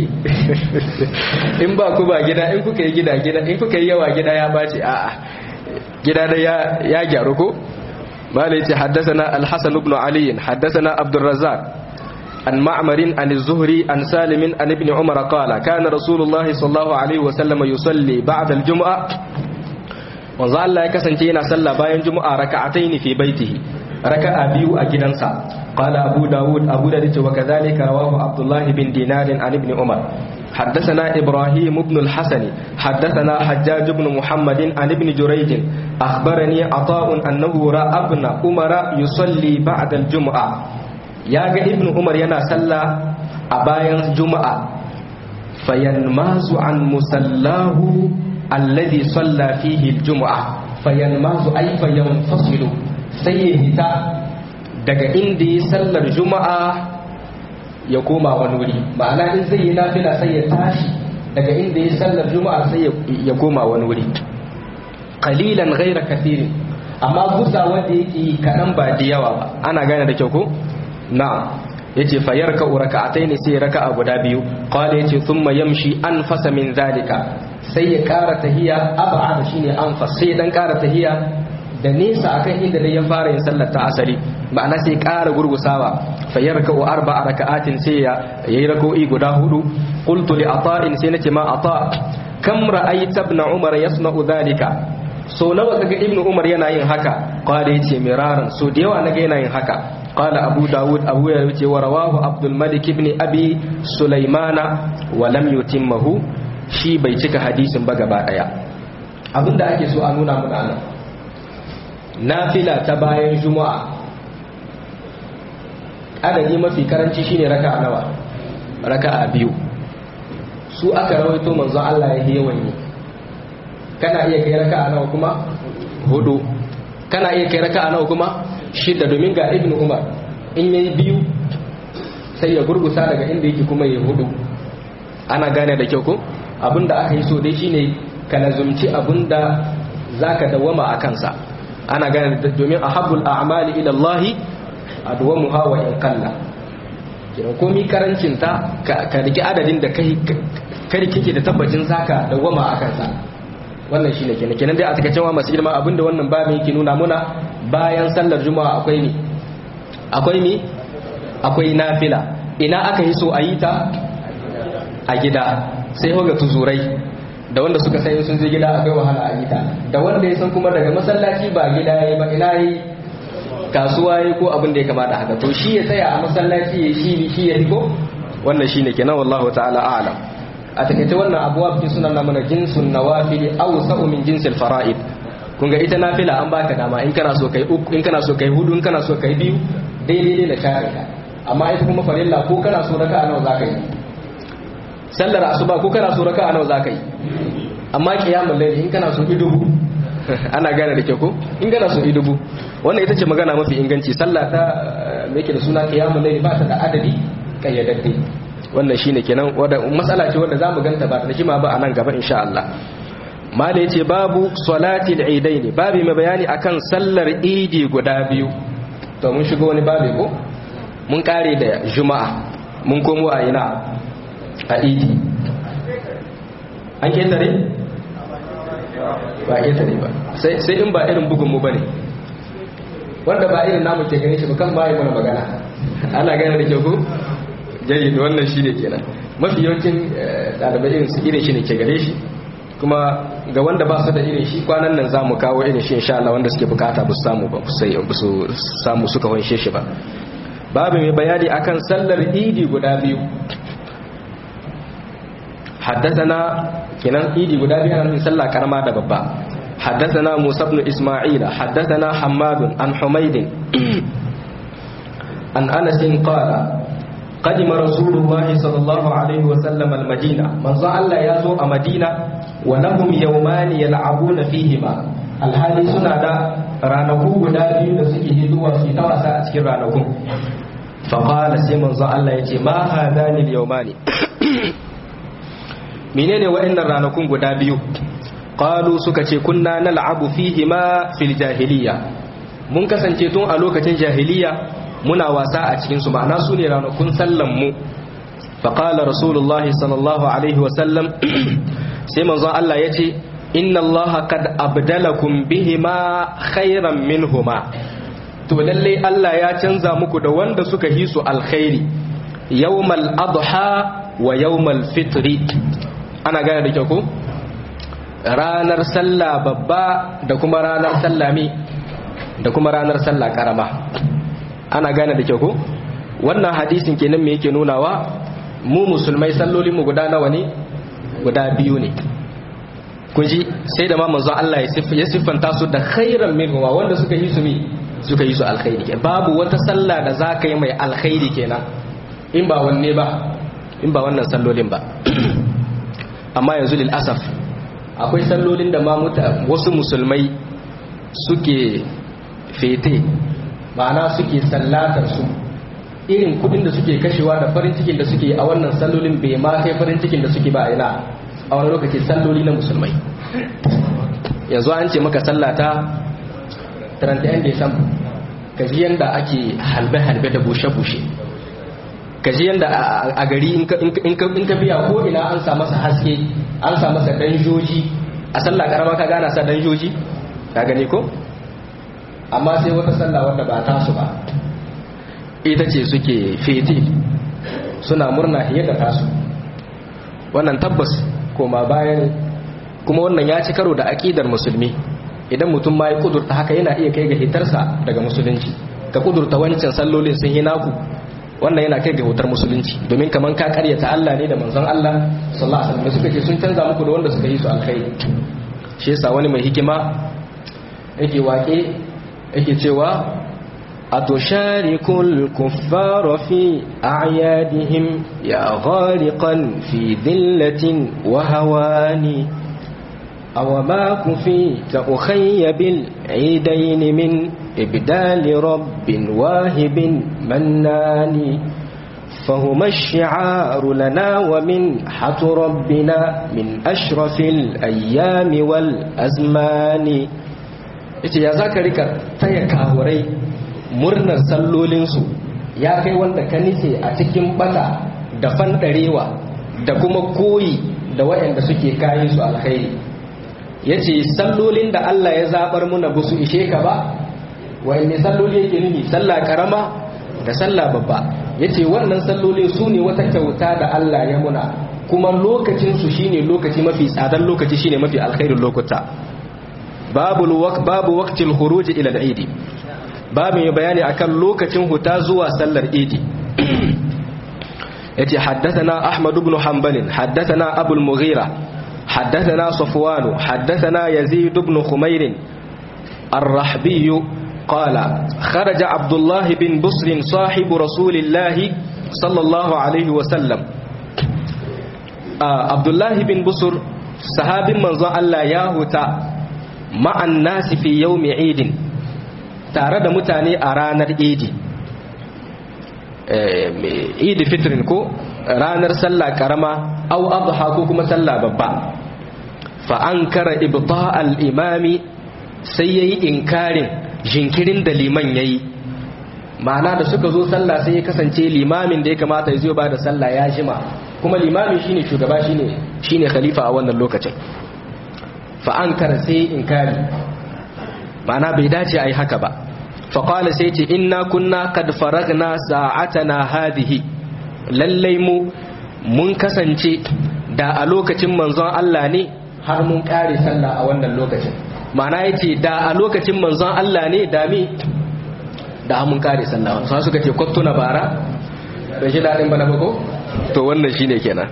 in ba ku ba gida in kuka yi gida gida in kuka yi yawa gida ya baci a'a gida da ya gyaru ko malai ce haddasana al-hasan ibn ali haddasana abdur razzaq an ma'marin an az-zuhri an salim an ibn umar qala kana rasulullah sallallahu alaihi wa sallam yusalli ba'da al-jum'a wanzu Allah ya kasance yana sallah bayan juma'a raka'ataini fi baitihi raka'a biyu a gidansa qala abu daud abu da yace wa kadhalika rawahu abdullah bin dinar an ibn umar حدثنا إبراهيم بن الحسن حدثنا حجاج بن محمد عن ابن جريج أخبرني عطاء أنه رأى ابن عمر يصلي بعد الجمعة يا ابن عمر ينا صلى أبايا الجمعة فينماز عن مسلاه الذي صلى فيه الجمعة فينماز أي فينفصل سيهتا daga inda ya sallar juma'a ya koma wani wuri ma'ana in zai yi nafila sai ya tashi daga inda ya sallar juma'a sai ya koma wani wuri qalilan ghaira kathirin amma gusa wanda yake kadan ba da yawa ba ana gane da kyau ko na'am yace fa yarka raka'ataini sai raka'a guda biyu qala yace thumma yamshi anfasa min zalika sai ya kara tahiya ab'ad shine anfas sai dan kara tahiya da nesa akan inda dai ya fara yin sallar ta asali ma'ana sai ƙara gurgusawa fa yarka'u arba'a raka'atin sai ya yayi rak'o'i guda hudu qultu li ata'in sai nace ma ata kam ra'aita ibn umar yasna'u dhalika so nawa kaga ibn umar yana yin haka qala yace miraran so da yawa naga yana yin haka qala abu daud abu ya yace wa rawahu abdul malik ibn abi sulaimana wa lam yutimmahu shi bai cika hadisin ba gaba daya abinda ake so a nuna muna nan nafila ta bayan juma'a adadi mafi karanci shine raka'a nawa raka'a biyu su aka rawaito manzo Allah ya yi yawan yi kana iya kai raka'a nawa kuma hudu kana iya kai raka'a nawa kuma shida domin ga ibnu umar in yayi biyu sai ya gurgusa daga inda yake kuma ya hudu ana gane da kyau ko abinda aka yi so dai shine ka lazumci abinda zaka dawama a kansa ana gane domin ahabbul a'mali ila Allah adwamuha wa in qalla kiran komi karancin ta ka riki adadin da kai kai kike da tabbacin zaka dawama a kansa wannan shine kenan kenan dai a takaice wa masu girma abinda wannan babin yake nuna muna bayan sallar juma'a akwai ni akwai ni akwai nafila ina aka yi so a yi ta a gida sai hoga tuzurai da wanda suka sai sun je gida akwai wahala a gida da wanda ya san kuma daga masallaci ba gida yayi ba ina yi kasuwa yayi ko abin da ya kamata haka to shi ya tsaya a masallaci ya shi shi ya ko wannan shine kenan wallahu ta'ala a'lam a takaice wannan abuwa fi sunan mana jinsun nawafili aw sa'u min jinsil fara'id kun ga ita nafila an baka dama in kana so kai uku in kana so kai hudu in kana so kai biyu daidai ne da share amma ita kuma farilla ko kana so raka'a nawa zaka yi sallar asuba ko kana so raka'a nawa zaka yi amma kiyamul layl in kana so idubu ana gane da ke ko in kana so idubu wannan ita ce magana mafi inganci sallah ta me yake da suna kiyamul layl ba ta da adadi kayyadadde wannan shine kenan wanda matsala ce wanda zamu ganta ba da jima ba a nan gaba insha Allah mala yace babu salatil idaini babu mai bayani akan sallar idi guda biyu to mun shigo wani babu ko mun kare da juma'a mun komo a ina a idi an ketare ba ketare ba sai in ba irin bugun mu bane wanda ba irin namu ke gane shi ba kan ba yi mana magana ana gane da kyau ko jayyid wannan shine kenan mafi yawancin dalibai irin su irin shi ne ke gare shi kuma ga wanda ba su da irin shi kwanan nan zamu kawo irin shi insha Allah wanda suke bukata ba su samu ba sai ba su samu suka wanshe shi ba babu mai bayani akan sallar idi guda biyu حدثنا كنان إيدي قدابي أنا من سلا كرما دبابا حدثنا موسى بن إسماعيل حدثنا حماد عن حميد عن أنس قال قدم رسول الله صلى الله عليه وسلم المدينة من زعل يزو مدينة ولهم يومان يلعبون فيهما alhali suna da ranaku guda biyu da suke hiduwa su ta wasa a cikin ranakun faƙala sai manzo Allah ya ce ma hadani yawmani menene waɗannan ranakun guda biyu qalu suka ce kunna nal'abu fihi ma fil jahiliya mun kasance tun a lokacin jahiliya muna wasa a cikin su ma'ana su ne ranakun sallan mu faqala rasulullahi sallallahu alaihi wa sallam sai manzo Allah ya ce inna Allah qad abdalakum bihima khairan minhuma to lalle Allah ya canza muku da wanda suka yi su alkhairi yawmal adha wa yawmal fitri ana gane da kyau ko ranar sallah babba da kuma ranar sallah mi da kuma ranar sallah karama ana gane da kyau ko wannan hadisin kenan me yake nunawa mu musulmai sallolin mu guda nawa ne guda biyu ne kun ji sai da ma manzon Allah ya siffanta su da khairan minhuma wanda suka yi su mi suka yi su alkhairi babu wata sallah da za ka yi mai alkhairi kenan in ba wanne ba in ba wannan sallolin ba amma yanzu lil asaf akwai sallolin da ma wasu musulmai suke fete ma'ana suke sallatar su irin kudin da suke kashewa da farin cikin da suke a wannan sallolin bai ma kai farin cikin da suke ba a ina a wani lokaci salloli na musulmai yanzu an ce maka sallata 31 Desamba kaji yanda ake halbe-halbe da bushe-bushe kaji yanda a gari in ka biya ko ina an sa masa haske an sa masa danjoji a sallah karama ka gana sa danjoji ka gani ko amma sai wata sallah wanda ba tasu ba ita ce suke feti suna murna fiye da tasu wannan tabbas koma bayan kuma wannan ya ci karo da aƙidar musulmi idan mutum ma ya kudurta haka yana iya kai ga hitarsa daga musulunci ka kudurta wancan sallolin sun yi naku wannan yana kai ga hutar musulunci domin kaman ka karyata Allah ne da manzon Allah sallallahu alaihi wasallam suka ce sun canza muku da wanda suka yi su alkhairi shi yasa wani mai hikima yake wake yake cewa أتشارك الكفار في أعيادهم يا غارقا في ذلة وهوان أو ما كفيت أخي بالعيدين من إبدال رب واهب منان فهما الشعار لنا ومنحة ربنا من أشرف الأيام والأزمان يا ذاكرك تيكاوري murnar sallolinsu ya kai wanda ka nice a cikin bata da fandarewa da kuma koyi da waɗanda suke kayan su alkhairi ya ce sallolin da Allah ya zaɓar muna ba su ishe ka ba wa'inne salloli yake nuni sallah karama da sallah babba ya ce wannan sallolin su ne wata kyauta da Allah ya muna kuma lokacinsu shine lokaci mafi tsadar lokaci shine mafi alkhairin lokuta babu babu waqtil khuruj ila al-eid babu mai bayani akan lokacin huta zuwa sallar idi yace haddathana ahmad ibn hanbal haddathana abul mughira حدثنا صفوان حدثنا يزيد بن خمير الرحبي قال خرج عبد الله بن بصر صاحب رسول الله صلى الله عليه وسلم آه عبد الله بن بصر صحاب من الله ياهوتا مع الناس في يوم عيد تارد متاني أرانا عيد عيد فطر كو ranar sallah karama au adha ko kuma sallah babba fa ankara ibta al-imami sai yayi inkarin jinkirin da liman yayi ma'ana da suka zo sallah sai ya kasance limamin da ya kamata ya zo ba da sallah ya jima kuma limamin shine shugaba shine shine khalifa a wannan lokacin fa ankara sai inkari ma'ana bai dace ai haka ba fa qala sai ce inna kunna qad faragna sa'atana hadhihi lallai mu mun kasance da a lokacin manzon Allah ne har mun kare sallah a wannan lokacin ma'ana yace da a lokacin manzon Allah ne da mi da mun kare sallah sai suka ce kwattuna bara da shi dadin bana ba ko to wannan shine kenan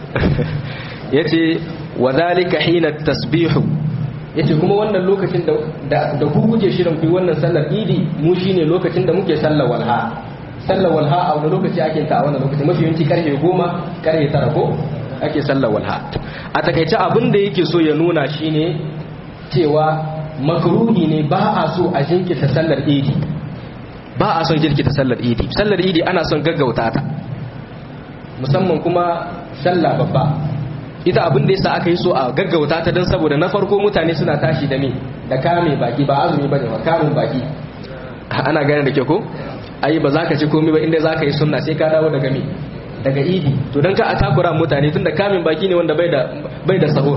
yace wa zalika hina tasbihu yace kuma wannan lokacin da da ku kuke shirin ku wannan sallar idi mu shine lokacin da muke sallar walha sallar walha a wani lokaci ake ta a wannan lokaci mafi yawanci karfe goma karfe tara ko ake sallar walha a takaice abin da yake so ya nuna shine cewa makruhi ne ba a so a jinkirta sallar idi ba a son jirkita sallar idi sallar idi ana son gaggauta ta musamman kuma sallah babba ita abin da yasa aka yi so a gaggauta ta don saboda na farko mutane suna tashi da me da kame baki ba azumi bane ba kamun baki ana gane da ke ko ai ba za ka ci komai ba inda za ka yi sunna sai ka dawo daga me daga idi to don ka a takura mutane tun da kamin baki ne wanda bai da bai da sahur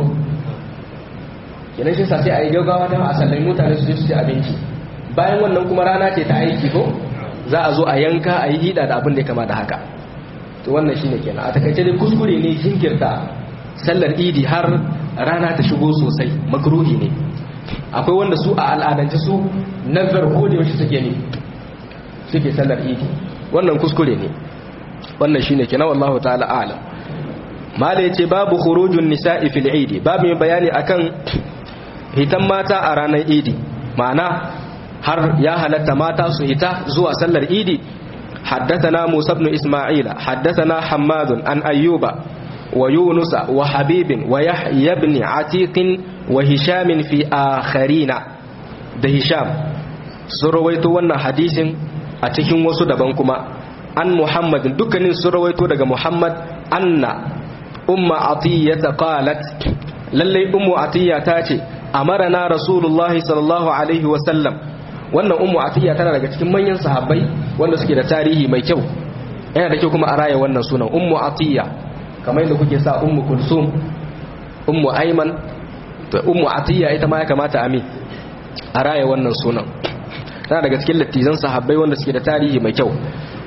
kenan shi sa sai a yi gaggawa don a sallai mutane su je su ci abinci bayan wannan kuma rana ce ta aiki ko za a zo a yanka a yi hida da abin da ya kama da haka to wannan shine kenan a takaice dai kuskure ne jinkirta sallar idi har rana ta shigo sosai makruhi ne akwai wanda su a al'adance su nazar ko da yaushe suke ne suke sallar idi wannan kuskure ne wannan shine kenan wallahu ta'ala a'lam mala yace babu khurujun nisa'i fil idi babu mai bayani akan hitan mata a ranar idi ma'ana har ya halatta mata su hita zuwa sallar idi حدثنا موسى بن إسماعيل حدثنا حماد عن أيوب ويونس وحبيب ويحيى بن عتيق وهشام في آخرين ده هشام سرويت وانا حديث أتكين وسو دبنكما عن محمد دكنين سرويت دغ محمد أن أم عطية قالت للي أم عطية تاتي أمرنا رسول الله صلى الله عليه وسلم wannan ummu atiya tana daga cikin manyan sahabbai wanda suke da tarihi mai kyau yana da kyau kuma a raya wannan sunan ummu atiya kamar yadda kuke sa ummu kulsum ummu aiman to ummu atiya ita ma ya kamata a mi a raya wannan sunan tana daga cikin lattizan sahabbai wanda suke da tarihi mai kyau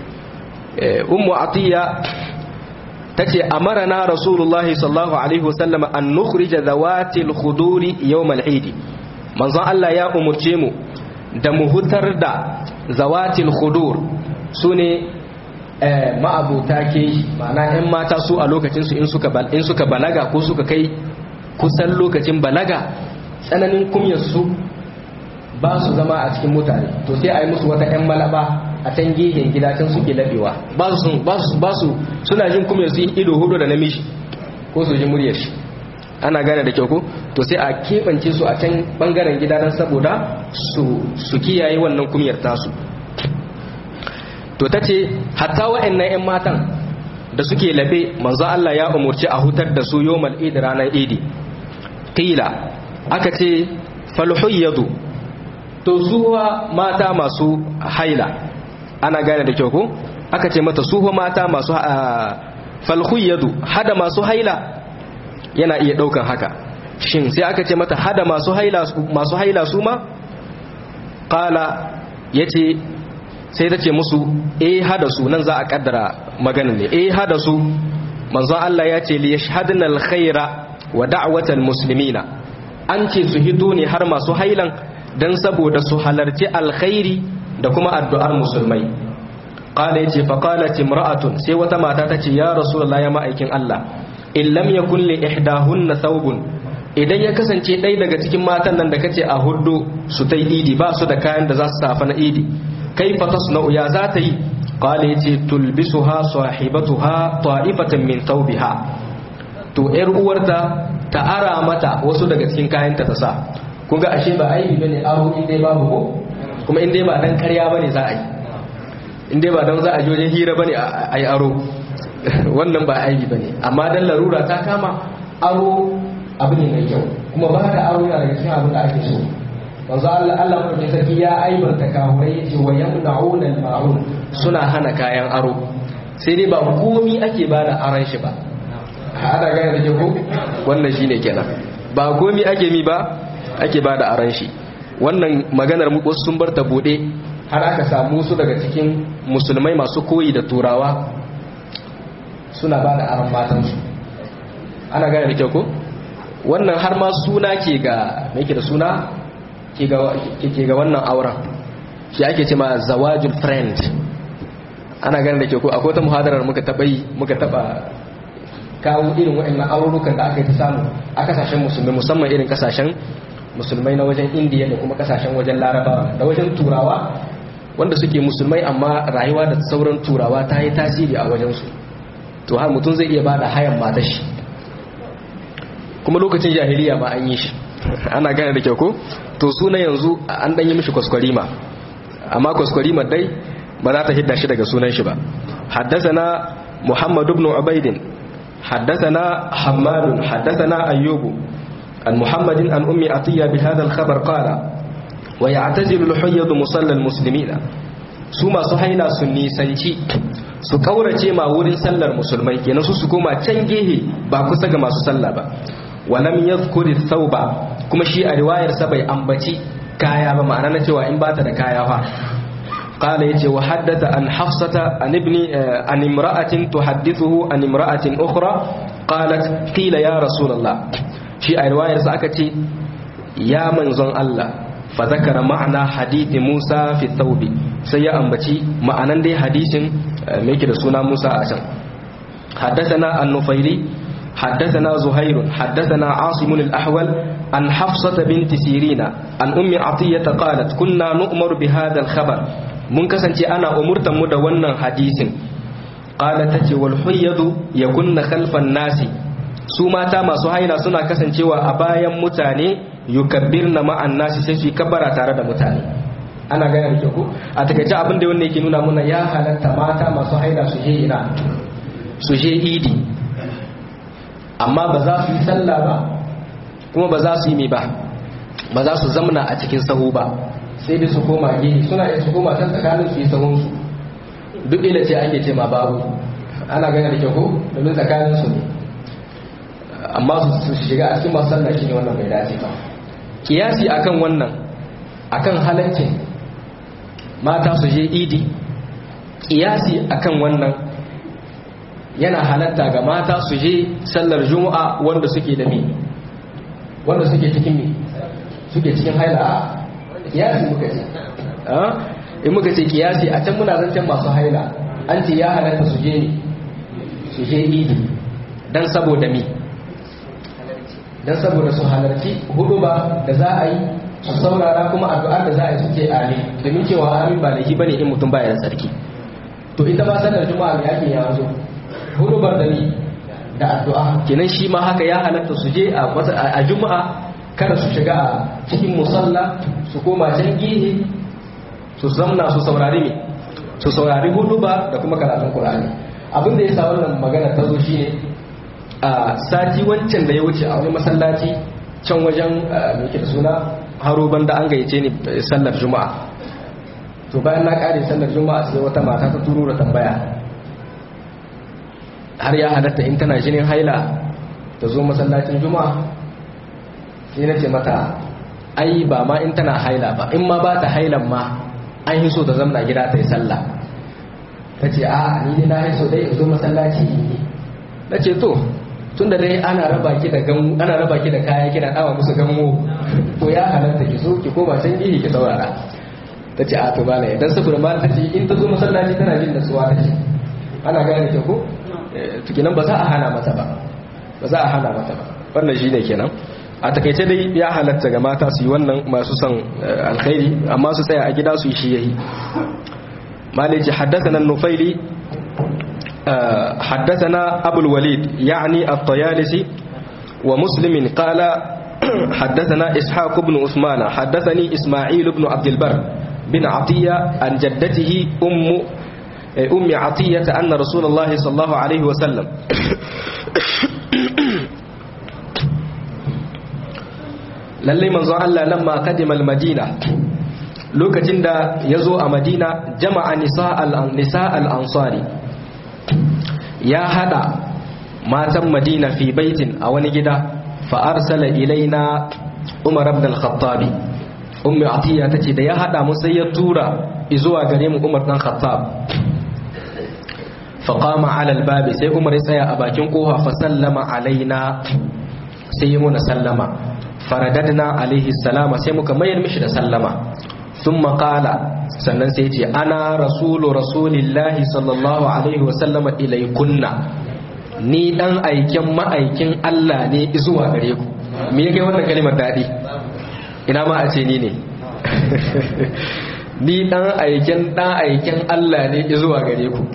ummu atiya tace amarana rasulullahi sallallahu alaihi wasallam an nukhrija zawatil khuduri yawm al-eid manzon Allah ya umurce mu da mu hutar da zawatil khudur su ne ma'abuta ke ma'ana 'yan mata su a lokacinsu in suka balaga ko suka kai kusan lokacin balaga tsananin kumyarsu ba su zama a cikin mutane to sai a yi musu wata 'yan malaba a can gehen gida can suke labewa ba su suna jin kumyarsu ido hudu da namiji ko su ji muryar shi ana gane da kyau ko to sai a keɓance su a can ɓangaren gida don saboda su kiyaye wannan kumiyar tasu to ta ce hatta wa'annan 'yan matan da suke labe manzo Allah ya umurci a hutar da su yomal idi ranar idi qila aka ce falhuyyadu to zuwa mata masu haila ana gane da kyau ko aka ce mata suwa mata masu falhuyyadu hada masu haila yana iya daukan haka shin sai aka ce mata hada masu haila masu haila su ma qala yace sai ta ce musu eh hada su nan za a kaddara maganin ne eh hada su manzon Allah ya ce li yashhadna alkhaira wa da'watal muslimina an ce su hito ne har masu hailan dan saboda su halarci alkhairi da kuma addu'ar musulmai qala yace fa qalat imra'atun sai wata mata ta ce ya rasulullahi ya ma'aikin Allah in lam yakun li ihdahunna thawbun idan ya kasance ɗaya daga cikin matan nan da kace a hudu su ta idi ba su da kayan da za su safa na idi kaifa tasna'u ya za ta yi qala yace tulbisuha sahibatuha ta'ifatan min thawbiha to yar uwarta ta ara mata wasu daga cikin kayanta ta sa kun ga ashe ba aibi bane aro in dai babu ko kuma in dai ba dan ƙarya bane za a yi in dai ba dan za a je wajen hira bane a yi aro wannan ba aibi bane amma dan larura ta kama aro abu ne mai kyau kuma ba da aro yana daga cikin abin da ake so manzo Allah Allah mai sarki ya aibanta kafirai yace wa yamna'una al-ma'un suna hana kayan aro sai dai ba komi ake ba da aron shi ba ana gane da ke ko wannan shine kenan ba komi ake mi ba ake ba da aron shi wannan maganar mu sun bar ta bude har aka samu su daga cikin musulmai masu koyi da turawa suna ba da aron matansu ana gane da ke ko wannan har ma suna ke ga me ke da suna ke ga wannan auren shi ake ce ma zawajul friend ana ganin da ke ko akwai ta muhadarar muka taba yi muka taba kawo irin waɗannan aururukan da aka yi ta samu a kasashen musulmai musamman irin kasashen musulmai na wajen indiya da kuma kasashen wajen larabawa da wajen turawa wanda suke musulmai amma rayuwa da sauran turawa ta yi tasiri a wajensu to har mutum zai iya bada hayan matashi kuma lokacin jahiliya ma an yi shi ana gane da kyau ko to suna yanzu an ɗanyi mishi kwaskwarima amma kwaskwarima dai ba za ta hidda shi daga sunan shi ba haddasana muhammad ibn ubaidin haddasana hammadun haddasana ayyubu an muhammadin an ummi atiya bi hadha al-khabar qala wa ya'tazilu al-hayyad musalla al-muslimina su masu haila sun nisanci su kaurace ma wurin sallar musulmai kenan su su koma can gehe ba kusa ga masu sallah ba wa lam yadhkuri thawba kuma shi a riwayar sa bai ambaci kaya ba ma'ana na cewa in bata da kaya fa قال يجي وحدث عن حفصة عن ابن عن امرأة تحدثه عن امرأة أخرى قالت قيل يا رسول الله شيء رواية سأكتي يا من زن الله فذكر معنى حديث موسى في الثوب سيا أنبتي معنى دي حديث ميكي رسولنا موسى أشان حدثنا النفيلي حدثنا زهير حدثنا عاصم الأحول عن حفصة بنت سيرين عن أم عطية قالت كنا نؤمر بهذا الخبر mun kasance ana umurtan mu da wannan hadisin qala tace wal huyyadu yakunna khalfan nasi su mata masu haila suna kasancewa a bayan mutane yukabbirna ma'an nasi sai su kabbara tare da mutane ana gaya da ku a takaice abin da wannan yake nuna muna ya halatta mata masu haila su je ina su je idi amma ba za su yi sallah ba kuma ba za su yi mai ba ba za su zamna a cikin sahu ba sai dai su koma gehe suna iya su koma can tsakanin su yi sahunsu duk ila ce ake ce ma babu ana gane da kyau ko domin tsakanin su ne amma su shiga a cikin masu sallah shine wannan bai dace ba kiyasi akan wannan akan halaccin mata su je idi kiyasi akan wannan yana halatta ga mata su je sallar juma'a wanda suke da mi wanda suke cikin mi suke cikin haila kiyasi muka ce in muka ce kiyasi a can muna zancen masu haila an ce ya halatta su je ne su je idi dan saboda mi dan saboda su halarci hudu ba da za a yi su saurara kuma addu'ar da za a yi suke amin domin cewa amin ba laifi bane in mutum baya da sarki to ita ba sanar juma'a me ake yazo hudu bar da ni da addu'a kenan shi ma haka ya halatta su je a juma'a kada su shiga a cikin musalla su koma can gihe su zamna su saurari me su saurari hudu ba da kuma karatun qur'ani abin da ya sa wannan magana ta zo shine a sati wancan da ya wuce a wani masallaci can wajen mai da suna haro banda an gayyace ni sallar juma'a to bayan na kare sallar juma'a sai wata mata ta turo da tambaya har ya halatta in tana jinin haila ta zo masallacin juma'a sai na ce mata ai ba ma in tana haila ba in ma ba ta hailan ma an yi so ta zamna gida ta yi sallah ta ce a ni ne na yi so dai in zo masallaci na ce to tun da dai ana raba ki da gamu ana raba ki da kaya kina dawa musu gamu to ya halatta ki so ki koma can gihi ki saurara ta ce a to ba ne dan saboda ma ta ce in ta zo masallaci tana jin nasuwa ta ce ana gane ki ko to kenan ba za a hana mata ba ba za a hana mata ba wannan shine kenan a takaice dai ya halatta ga mata su yi wannan masu son alkhairi amma su tsaya a gida su yi shi yayi maliki haddathana nufaili حدثنا أبو الوليد يعني الطيالسي ومسلم قال حدثنا إسحاق بن عثمان حدثني إسماعيل بن عبد البر بن عطية عن جدته أم ummi atiyata anna rasulullahi sallallahu alaihi wa sallam lalle manzon Allah lamma qadima al-madina lokacin da yazo a madina jama'a nisa al-nisa al-ansari ya hada matan madina fi baitin a wani gida fa arsala ilaina umar ibn al-khattab ummi atiya tace da ya hada mu sai ya tura zuwa gare mu umar dan khattab fa qama ala al-babi sai umar ya tsaya a bakin kofa fa sallama alaina sai ya muna sallama faradadna alaihi salama sai muka mayar mishi da sallama thumma qala sannan sai ce ana rasulu rasulillahi sallallahu alaihi wa sallama ilaikunna ni dan aiken ma'aikin Allah ne zuwa gare ku me yake wannan kalimar dadi ina ma a ce ni ne ni dan aiken dan aiken Allah ne zuwa gare ku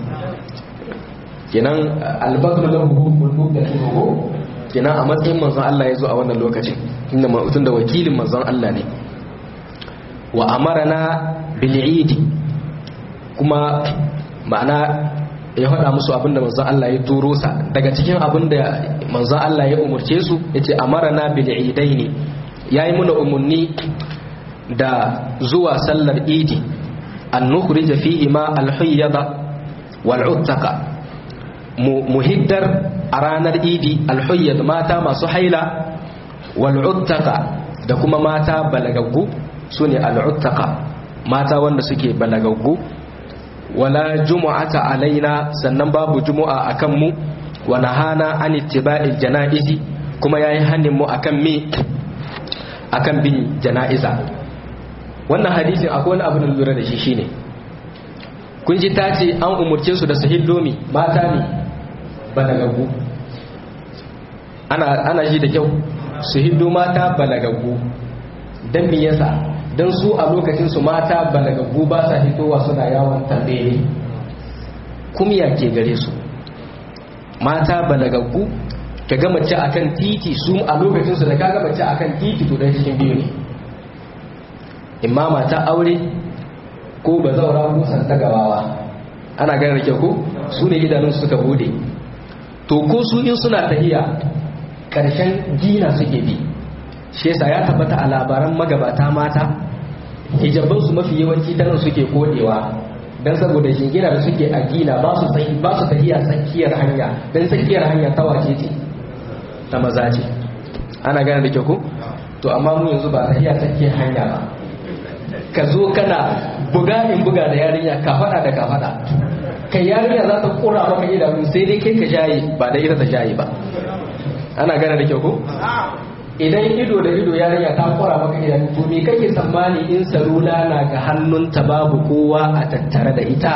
kenan albagru lahu mulmudatuhu kenan a matsayin manzon Allah ya zo a wannan lokacin inda mutum da wakilin manzon Allah ne wa amarana bil idi kuma ma'ana ya faɗa musu abinda manzon Allah ya turo sa daga cikin abinda manzon Allah ya umurce su yace amarana bil idaini yayi muna umunni da zuwa sallar idi an nukhrija fihi ma al hayyada wal uttaqa muhiddar a ranar idi alhuyyad mata masu haila wal'uttaka da kuma mata balagaggu su ne al'uttaka mata wanda suke balagaggu wala jumu'ata alaina sannan babu jumu'a akan mu wa nahana an ittiba'il janaizi kuma yayi hannun mu akan me akan bin janaiza wannan hadisin akwai wani abu da lura da shi shine kun ji ta ce an umurce su da su hillomi mata ne balagaggu ana ana ji da kyau su hiddo mata balagaggu dan me yasa dan su a lokacin su mata balagaggu ba sa hitowa suna yawon tambere kumya ke gare su mata balagaggu ka ga mace akan titi su a lokacin su da ka ga mace akan titi to dan cikin biyu ne imma mata aure ko bazaura ko santa gawawa ana ganin da kyau ko su ne idanun suka bude to ko su in suna tahiya karshen gina suke bi shi yasa ya tabbata a labaran magabata mata hijaban su mafi yawanci ta nan suke kodewa dan saboda jingina da suke a gina ba su tsayi ba su tahiya tsakiyar hanya dan tsakiyar hanya ta wace ce ta maza ce ana gane da kyau ko to amma mu yanzu ba tahiya tsakiyar hanya ba ka zo kana buga in buga da yarinya ka fada da ka fada kai yarinya za ta kura maka idanu sai dai kai ka jaye ba da ita ta jaye ba ana gane da kyau ko idan ido da ido yarinya ta kura maka idanu to me kake tsammani in salula na ga hannunta babu kowa a tattare da ita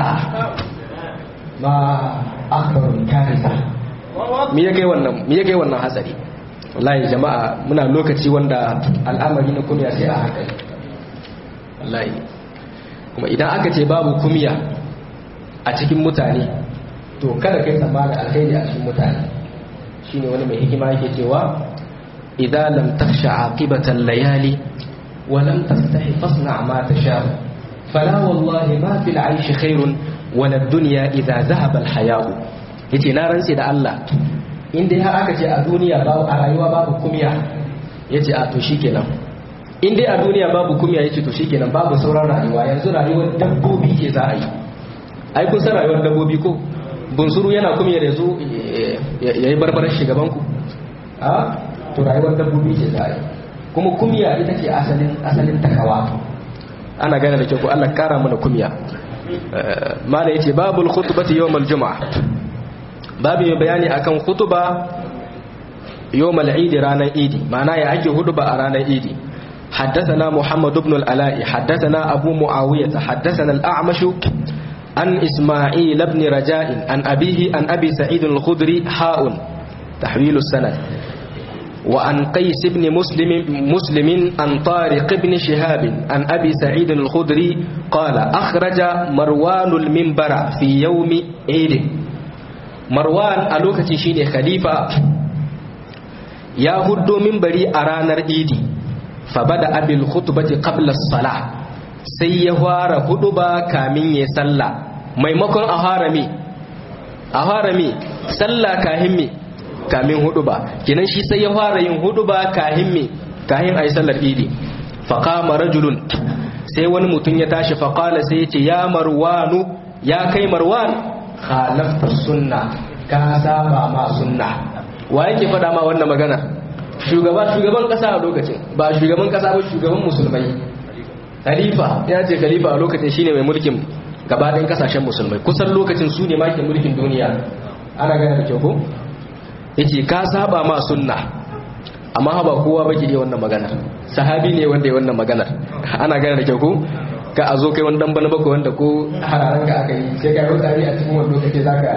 ma akbarun karisa me yake wannan me yake wannan hatsari wallahi jama'a muna lokaci wanda al'amari na kunya sai a hankali wallahi kuma idan aka ce babu kumya a cikin mutane to kada kai tsammani alkhairi a cikin mutane shine wani mai hikima yake cewa idza lam takhsha aqibatan layali wa lam tastahi fasna ma tasha fala wallahi ma fil aishi khairun wa lad dunya idza dhahaba al haya'u yace na rantsi da Allah in dai har aka ce a duniya babu a rayuwa babu kumya yace a to shikenan in dai a duniya babu kumya yace to shikenan babu sauran rayuwa yanzu rayuwar dabbobi ke za a yi ai kun san rayuwar dabbobi ko bunsuru yana kumya da zo ya yi barbarar shugabanku a to rayuwar dabbobi ce za a yi kuma kumya ita ce asalin asalin takawa ana gane da kyau ko Allah kara mana kumya mala yace babul khutbati yawmal juma'a babu mai bayani akan khutba yawmal eid ranar idi ma'ana ya ake huduba a ranar idi حدثنا محمد بن الألاء حدثنا أبو معاوية حدثنا الأعمش عن إسماعيل بن رجاء عن أبيه عن أبي سعيد الخدري حاء تحويل السند وعن قيس بن مسلم مسلم عن طارق بن شهاب عن أبي سعيد الخدري قال أخرج مروان المنبر في يوم عيد مروان ألوكة شيني خليفة يا هدو منبري أرانر إيدي فبدأ بالخطبة قبل الصلاة sai ya fara hudu ba kamin ya sallah maimakon a harami a harami sallah kahin me kamin hudu ba kenan shi sai ya fara yin hudu ba kahin me kahin ayi sallar idi faqama rajulun sai wani mutum ya tashi faqala sai ya ce ya marwanu ya kai marwan khalafta sunna ka saba ma sunna wa yake faɗa ma wannan magana shugaba shugaban kasa a lokacin ba shugaban kasa ba shugaban musulmai khalifa ya ce khalifa a lokacin shine mai mulkin gabaɗin kasashen musulmai kusan lokacin su ne ke mulkin duniya ana gane da kyau ko yace ka saba ma sunna amma ba kowa ba ke iya wannan maganar sahabi ne wanda ya wannan maganar ana gane da kyau ko ka a zo kai wani dan bana bako wanda ko hararan ka aka yi sai ka yi tsari a cikin wani lokaci zaka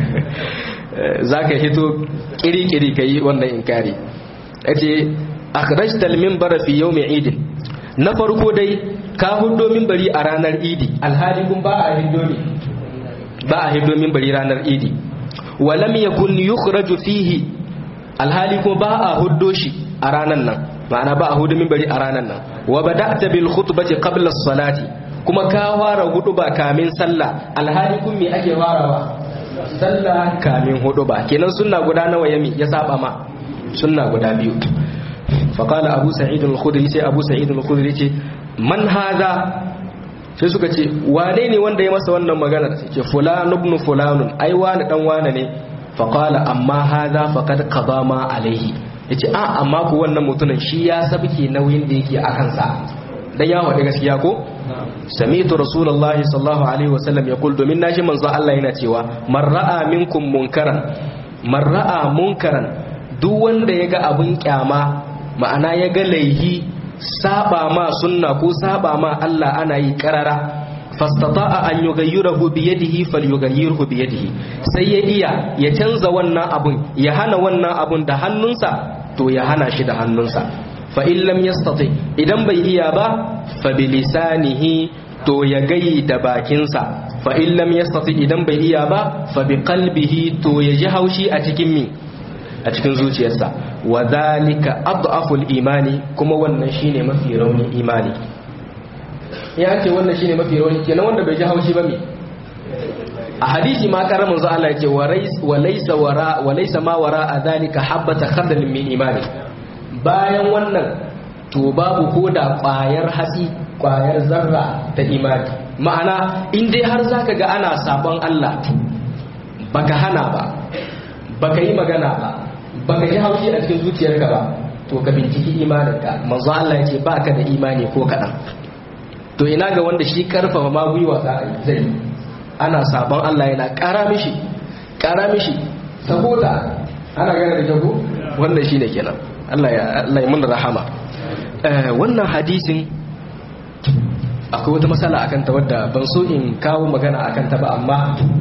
zaka hito kiri-kiri ka yi wannan inkari yace akhrajtal minbara fi yawmi eid na farko dai ka hudo minbari a ranar idi alhali kun ba a hido ne ba a hido minbari ranar idi walam yakun yukhraju fihi alhali kuma ba a huddo shi a ranar nan ma'ana ba a hudu minbari a ranar nan wa bada'ta bil khutbati qabla as-salati kuma ka fara hudu ba kamin sallah alhali kun me ake farawa sallah kamin hudu ba kenan sunna guda nawa yami ya saba ma sunna guda biyu faƙala abu sa'id al-khudri sai abu sa'id al-khudri ce man haza sai suka ce wane ne wanda ya masa wannan maganar sai ce fulan ibn fulanun ai wani dan wane ne faƙala amma haza faqad qada ma alaihi yace a amma ku wannan mutumin shi ya sabke nauyin da yake a kansa dan ya wada gaskiya ko sami'tu rasulullahi sallallahu alaihi wasallam yaqul domin nashi manzo Allah yana cewa man ra'a minkum munkaran man ra'a munkaran duk wanda ya ga abin kyama ma'ana ya ga laihi saba ma sunna ko saba ma Allah ana yi karara fastata'a an yughayyirahu bi yadihi falyughayyirhu bi yadihi sai ya iya ya canza wannan abun ya hana wannan abun da hannunsa to ya hana shi da hannunsa fa in lam yastati idan bai iya ba fa bi lisanihi to ya gayi da bakinsa fa in lam yastati idan bai iya ba fa bi qalbihi to ya ji haushi a cikin mi a cikin zuciyarsa wa zalika adhaful imani kuma wannan shine mafi raunin imani ya ce wannan shine mafi rauni kenan wanda bai ji haushi ba me a hadisi ma karamin zu Allah yake wa laysa wara wa laysa ma wara a zalika habata khardal min imani bayan wannan to babu koda kwayar hatsi kwayar zarra ta imani ma'ana in dai har zaka ga ana sabon Allah baka hana ba baka yi magana ba baka ji haushi a cikin zuciyarka ba to ka binciki imaninka manzo Allah yace baka da imani ko kadan to ina ga wanda shi karfafa ma gwiwa za a yi zai ana sabon Allah yana kara mishi kara mishi saboda ana gane da jago wannan shine kenan Allah ya Allah ya mun rahama wannan hadisin akwai wata matsala akan ta wadda ban so in kawo magana akan ta ba amma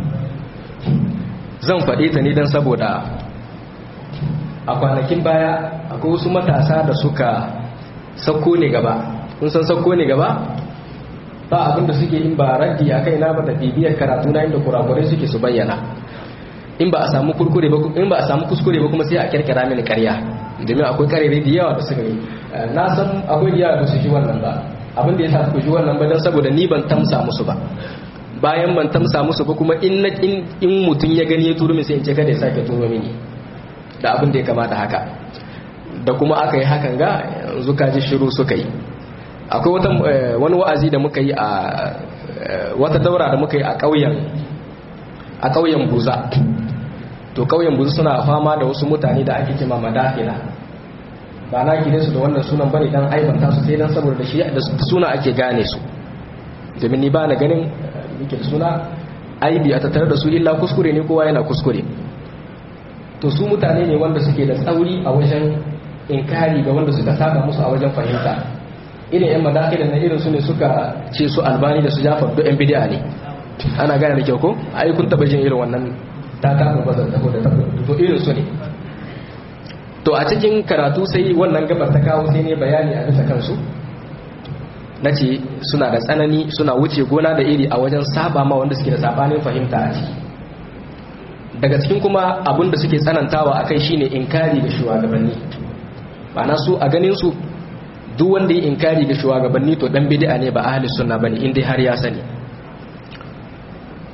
zan faɗe ta ne don saboda a kwanakin baya akwai wasu matasa da suka sauko ne gaba kun san sauko ne gaba ba abinda suke in ba raddi a kai na ba da bibiyar karatu na inda kurakurai suke su bayyana in ba a samu kurkure ba in ba a samu kuskure ba kuma sai a kirkira mini ƙarya domin akwai karere da yawa da suka yi na san akwai da yawa da su shi wannan ba abin da ya sa ku shi wannan ba don saboda ni ban tamsa musu ba bayan ban tamsa musu ba kuma in na in mutum ya gani ya turo min sai in ce kada ya sake turo mini da abin da ya kamata haka da kuma aka yi hakan ga yanzu ka ji shiru suka yi akwai wata wani wa'azi da muka yi a wata daura da muka yi a ƙauyen a ƙauyen buza to ƙauyen buza suna fama da wasu mutane da ake kima madafila ba na gide su da wannan sunan bane dan aibanta su sai dan saboda da shi da suna ake gane su domin ni ba na ganin yake da suna aibi a tattare da su illa kuskure ne kowa yana kuskure to su mutane ne wanda suke da tsauri a wajen inkari ga wanda suka saba musu a wajen fahimta irin yan madakilin na irin su ne suka ce su albani da su jafar duk yan bidiya ne ana gane da kyau ko ai kun taba jin irin wannan ta kafa bazar ta da to irin su ne to a cikin karatu sai wannan gabar ta kawo sai ne bayani a bisa kansu na ce suna da tsanani suna wuce gona da iri a wajen saba ma wanda suke da sabanin fahimta a ciki daga cikin kuma abin da suke tsanantawa a kai shine inkari ga shugabanni ma'ana su a ganin su duk wanda ya inkari ga shugabanni to dan bid'a ne ba ahli sunna bane in dai har ya sani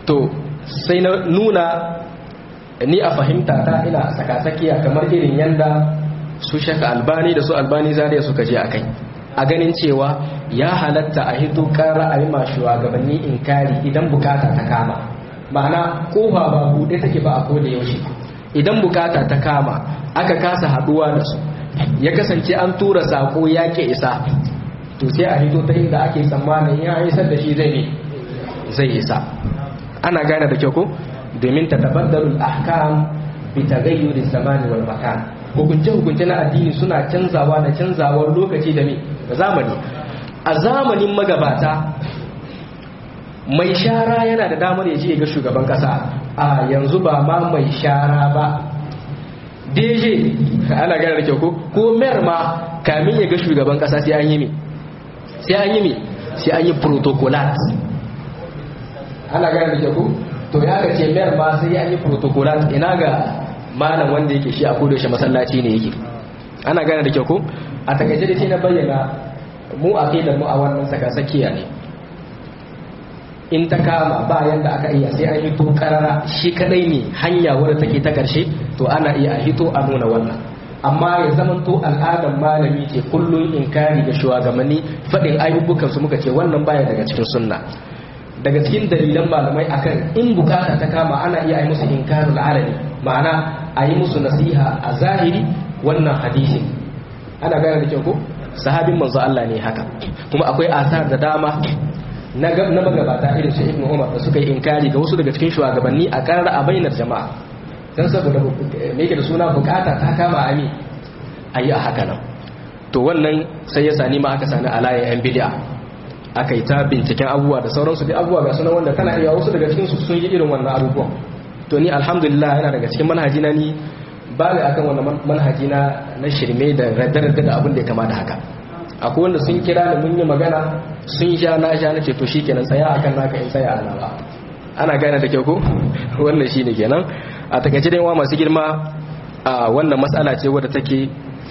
to sai na nuna ni a fahimta ta ina tsakatsakiya kamar irin yanda su shaka albani da su albani zariya suka je a kai a ganin cewa ya halatta a hito kara a yi ma shugabanni inkari idan bukata ta kama ma'ana kofa ba buɗe take ba a koda yaushe idan bukata ta kama aka kasa haɗuwa da su ya kasance an tura sako ya ke isa to sai a hito ta inda ake tsammanin ya isar da shi zai ne zai isa ana gane da kyau ko domin ta tabaddarul ahkam bi taghayyuri zamani wal makan hukunce hukunce na addini suna canzawa da canzawar lokaci da me da zamani a zamanin magabata mai shara yana da damar ya je ga shugaban kasa a yanzu ba ma mai shara ba DJ ana gane da kyau ko ko mer ma kamin ya ga shugaban kasa sai an yi me sai an yi me sai an yi protocolat ana gane da kyau ko to ya ga ce mer ma sai an yi protocolat ina ga malam wanda yake shi a kodo shi masallaci ne yake ana gane da kyau ko a takaice da shi na bayyana mu a da mu a wannan saka sakiya ne in ta kama ba yanda aka iya sai an hito karara shi kadai ne hanya wadda take ta karshe to ana iya a hito a nuna wannan amma ya zama to al'adar malami ce kullum inkari da shugabanni faɗin ayyubukan su muka ce wannan baya daga cikin sunna daga cikin dalilan malamai akan in bukata ta kama ana iya yi musu inkarul alani ma'ana a yi musu nasiha a zahiri wannan hadisin ana gane da kyau ko sahabin manzo Allah ne haka kuma akwai asar da dama na magabata irin su ibnu umar da suka yi inkari ga wasu daga cikin shugabanni a karar a bainar jama'a dan saboda me yake da suna bukata ta kama ami ayi a haka nan to wannan sai ya sani ma aka sani alayan yan bid'a aka yi ta binciken abubuwa da sauransu da abubuwa ga sunan wanda kana iya wasu daga cikin su sun yi irin wannan abubuwan to ni alhamdulillah yana daga cikin manhaji na ni ba ga akan wannan manhaji na na shirme da radda da abin da ya kama da haka akwai wanda sun kira da mun yi magana sun sha na sha nace to shikenan tsaya akan naka in tsaya ana ba ana gane da kyau ko wannan shine kenan a takaice dai wa masu girma a wannan matsala ce wadda take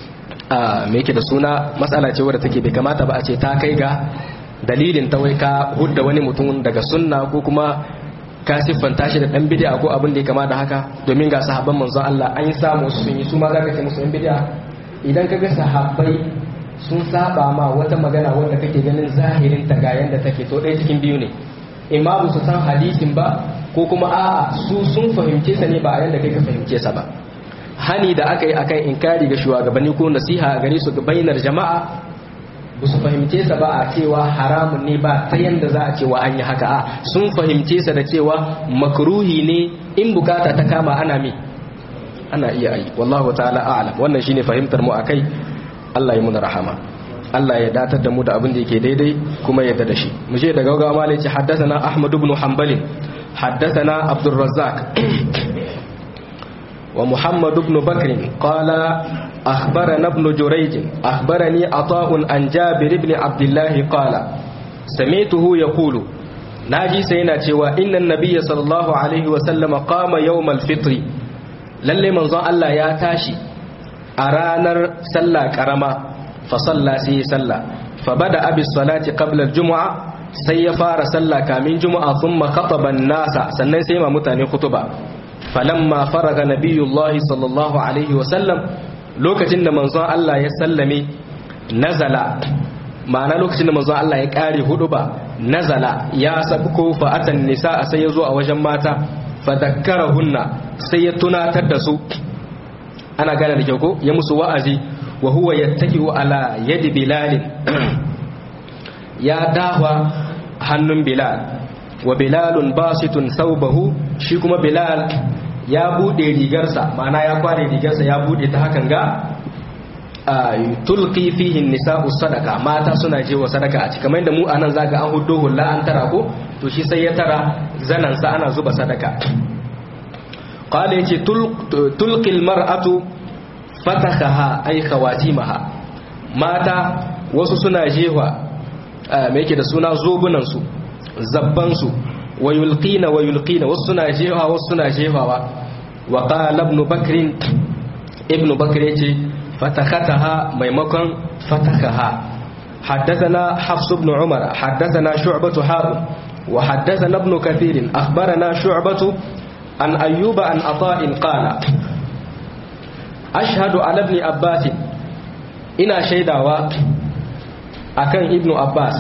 a me yake da suna matsala ce wadda take bai kamata ba a ce ta kai ga dalilin ta wai ka hudda wani mutum daga sunna ko kuma ka siffanta shi da dan bid'a ko abin da ya kama da haka domin ga sahabban manzon Allah an yi samu su sun yi su ma zaka ce musu yan bid'a idan kaga sahabbai sun saba ma wata magana wanda kake ganin zahirin ta ga yanda take to ɗaya cikin biyu ne imma ba su san hadisin ba ko kuma a'a su sun fahimce sa ne ba a yanda kai ka fahimce sa ba hani da aka yi akan inkari ga shugabanni ko nasiha gare su ga bainar jama'a ba su fahimce sa ba a cewa haramun ne ba ta yanda za a cewa an yi haka a sun fahimce sa da cewa makruhi ne in bukata ta kama ana mi ana iya yi wallahu ta'ala a'lam wannan shine fahimtar mu akai Allah ya muna rahama Allah ya datar da mu da abin da yake daidai kuma ya da shi mu je daga gaggawa malai ce haddathana Ahmad ibn Hanbal haddathana Abdul Razzaq wa Muhammad ibn Bakr qala akhbarana ibn Jurayj akhbarani Ata'un an Jabir ibn Abdullah qala sami'tuhu yaqulu naji sai yana cewa innan nabiyya sallallahu alaihi wa sallama qama yawm al-fitr lalle manzon Allah ya tashi a ranar sallah karama fa salla sai ya salla fa bada abi salati qabla al-jumu'a sai ya fara sallah kamin juma'a thumma khataba an-nasa sannan sai ma mutane kutuba falamma faraga nabiyullahi sallallahu alaihi wa sallam lokacin da manzon Allah ya sallame nazala ma'ana lokacin da manzon Allah ya kare huduba nazala ya sabko fa atan nisa sai ya zo a wajen mata fa dakkarahunna sai ya tunatar da su ana gane da kyau ko ya musu wa'azi wa huwa yattaki'u ala yadi bilal ya dawa hannun bilal wa bilalun basitun thawbahu shi kuma bilal ya bude rigarsa ma'ana ya kware rigarsa ya bude ta hakan ga tulqi fihi nisa'u sadaka mata suna je wa sadaka a cikin kamar da mu anan zaka an huddo hulla an tara ko to shi sai ya tara zanan sa ana zuba sadaka qala yace tulqil mar'atu fatakaha ay khawatimaha mata wasu suna jewa me yake da suna zobunan su zabban su wa yulqina wa yulqina wasu suna jewa wasu suna jewawa wa qala ibn bakr ibn bakr yace fatakataha maimakon fatakaha حدثنا حفص بن عمر حدثنا شعبة حاء وحدثنا ابن كثير أخبرنا شعبة عن أيوب عن عطاء قال أشهد على ابن عباس إنا شيداوا أكن ابن عباس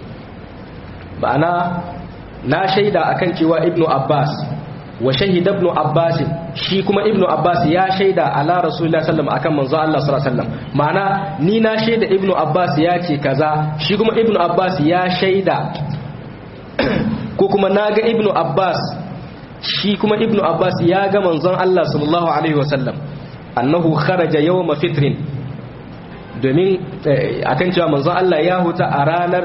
ma'ana na shaida akan cewa ibnu abbas wa shahida ibnu abbas shi kuma ibnu abbas ya shaida ala rasulullah sallallahu akan manzo Allah sallallahu alaihi wasallam ma'ana ni na shaida ibnu abbas ya ce kaza shi kuma ibnu abbas ya shaida ko kuma naga ibnu abbas shi kuma ibnu abbas ya ga manzon Allah sallallahu alaihi wasallam annahu kharaja yawma fitrin domin akan cewa manzon Allah ya huta a ranar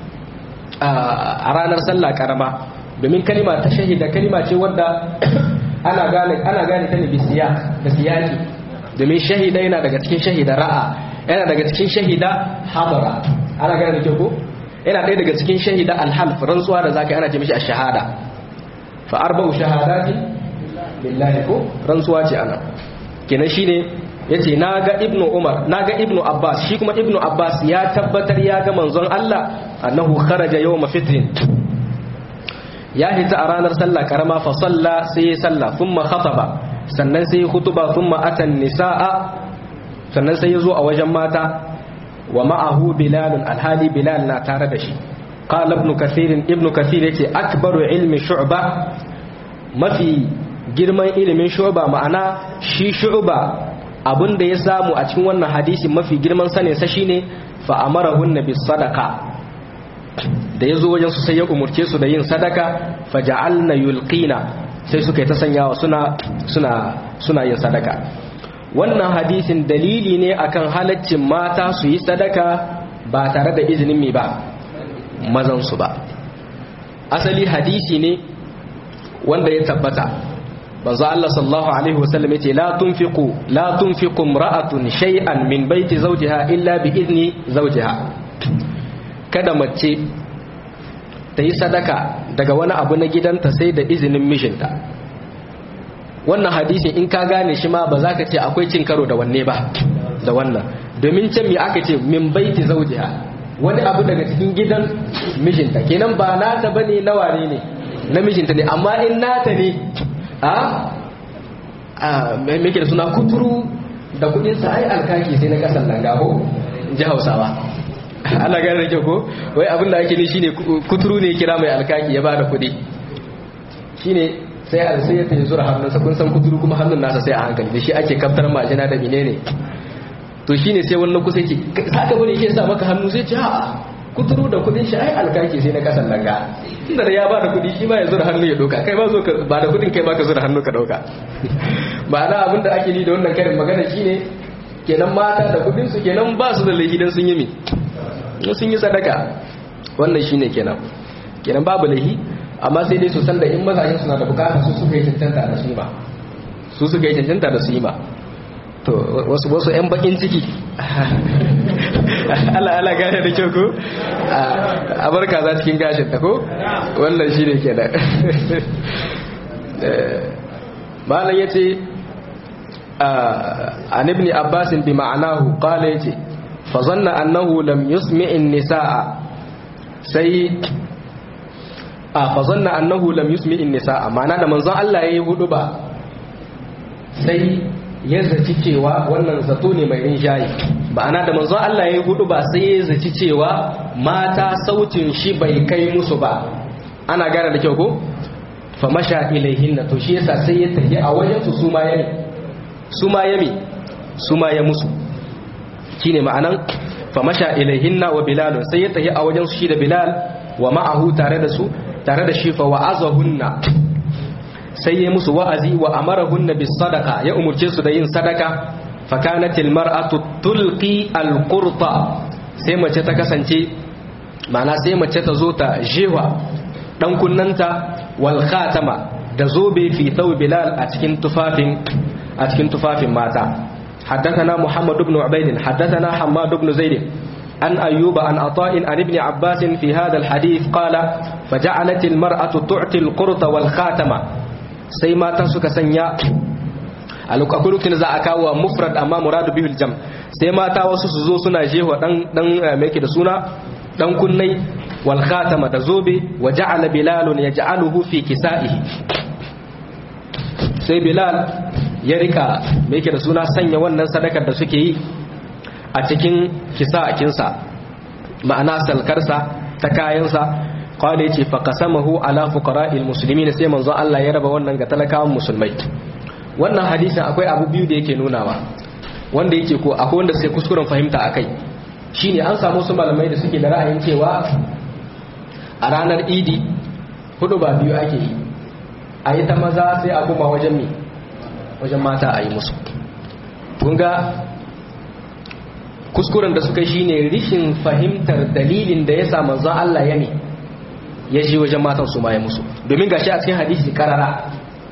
a ranar sallah karama domin kalima ta shahida kalima ce wadda ana gane ana gane ta ne bisiya da siyaki domin shahida yana daga cikin shahida ra'a yana daga cikin shahida hadara ana gane da ko yana ɗaya daga cikin shahida alhalf rantsuwa da zaka ana ce mishi ash-shahada fa arba'u shahadati billahi ko rantsuwa ce ana kenan shine yace naga ibnu umar naga ibnu abbas shi kuma ibnu abbas ya tabbatar ya ga manzon Allah annahu kharaja yawm fitrin ya hita a ranar sallah karama fa salla sai ya salla thumma khataba sannan sai ya khutuba thumma atan nisaa sannan sai ya zo a wajen mata wa ma'ahu bilal alhali bilal na tare da shi qala ibn kathir ibn kathir yace akbaru ilmi shu'ba mafi girman ilimin shu'ba ma'ana shi shu'ba abin da ya samu a cikin wannan hadisi mafi girman sanin sa shine fa amarahun nabi sadaka da ya zo wajen su sai ya umurce su da yin sadaka fa ja'alna yulqina sai suka yi ta sanyawa suna suna suna yin sadaka wannan hadisin dalili ne akan halaccin mata su yi sadaka ba tare da izinin mi ba mazan su ba asali hadisi ne wanda ya tabbata manzo Allah sallallahu alaihi wasallam yace la tunfiqu la tunfiqu imra'atun shay'an min baiti zawjiha illa bi izni zawjiha kada mace ta yi sadaka daga wani abu na gidanta sai da izinin mijinta wannan hadisin in ka gane shi ma ba za ka ce akwai cin karo da wanne ba da wannan domin can me aka ce min baiti zawjiha wani abu daga cikin gidan mijinta kenan ba nata bane na ware ne na mijinta ne amma in nata ne a mai da suna kuturu da kudinsa ai alkaki sai na kasan nan gabo ji hausawa ana gane da kyau ko wai abin da ake ne shine kuturu ne kira mai alkaki ya bada kudi shine sai a sai ya tayi zura hannunsa kun san kuturu kuma hannun nasa sai a hankali da shi ake kaftar majina da menene to shine sai wannan kusa yake saka bane yake sa maka hannu sai ce a kuturu da kudin shi ai alkaki sai na kasan langa tunda da ya ba da kudi shi ma ya zura hannu ya doka kai ba zo ka ba da kudin kai ba ka zura hannu ka dauka ba na abin da ake ni da wannan karin magana shine kenan mata da kudin su kenan ba su da laifi dan sun yi mi sun yi sadaka wannan shine kenan kenan babu laifi amma sai dai su san da in mazajen suna da bukata su suka yi cancanta da su yi ba su suka yi cancanta da su yi ba to wasu wasu yan bakin ciki Allah Allah gane da kyau ko a barka za cikin gashin ta ko wannan shi ne ke da malam ya ce an ibni abbasin bi ma'anahu kala ya ce fazanna annahu lam yusmi'in nisa'a sai a fazanna annahu lam yusmi'in nisa'a ma'ana da manzon Allah ya yi hudu ba sai ya zaci cewa wannan zato ne mai rinjaye ba'ana da manzon Allah ya yi hudu ba sai ya zaci cewa mata sautin shi bai kai musu ba ana gane da kyau ko fa masha ilaihinna to shi yasa sai ya tafi a wajen su suma yami suma yami suma ya musu shine ma'anan fa masha ilaihinna wa bilal sai ya tafi a wajen su shi da bilal wa ma'ahu tare da su tare da shi fa wa'azahunna sai ya musu wa'azi wa amarahunna bis sadaqa ya umurce su da yin sadaka fa kanat al mar'atu tulqi al qurta sai mace ta kasance ma'ana sai mace ta zo ta jewa dan kunnanta wal khatama da zobe fi thawb bilal a cikin tufafin a cikin tufafin mata حدثنا محمد بن عبيد حدثنا حماد بن زيد عن أيوب عن عطاء عن ابن عباس في هذا الحديث قال فجعلت المرأة تعطي القرط والخاتمة sai mata suka sanya a lokacin za a kawo mufrad amma muradu bihul jam sai mata wasu su zo suna jewa dan dan mai da suna dan kunnai wal khatama da zobe wa ja'ala bilal yaj'aluhu fi kisa'ihi sai bilal ya rika me yake da suna sanya wannan sadakar da suke yi a cikin kisa'akinsa ma'ana salkarsa ta kayansa qala yace fa qasamahu ala fuqara'il muslimin sai manzo Allah ya raba wannan ga talakawan musulmai wannan hadisin akwai abu biyu da yake nunawa wanda yake ko akwai wanda sai kuskuren fahimta akai shine an samu su malamai da suke da ra'ayin cewa a ranar idi hudu ba biyu ake yi a yi ta maza sai a kuma wajen mi wajen mata a yi musu kunga kuskuren da suka shine rishin fahimtar dalilin da ya sa manzon Allah ya ne ya ji wajen matan su ma ya musu domin gashi a cikin hadisi karara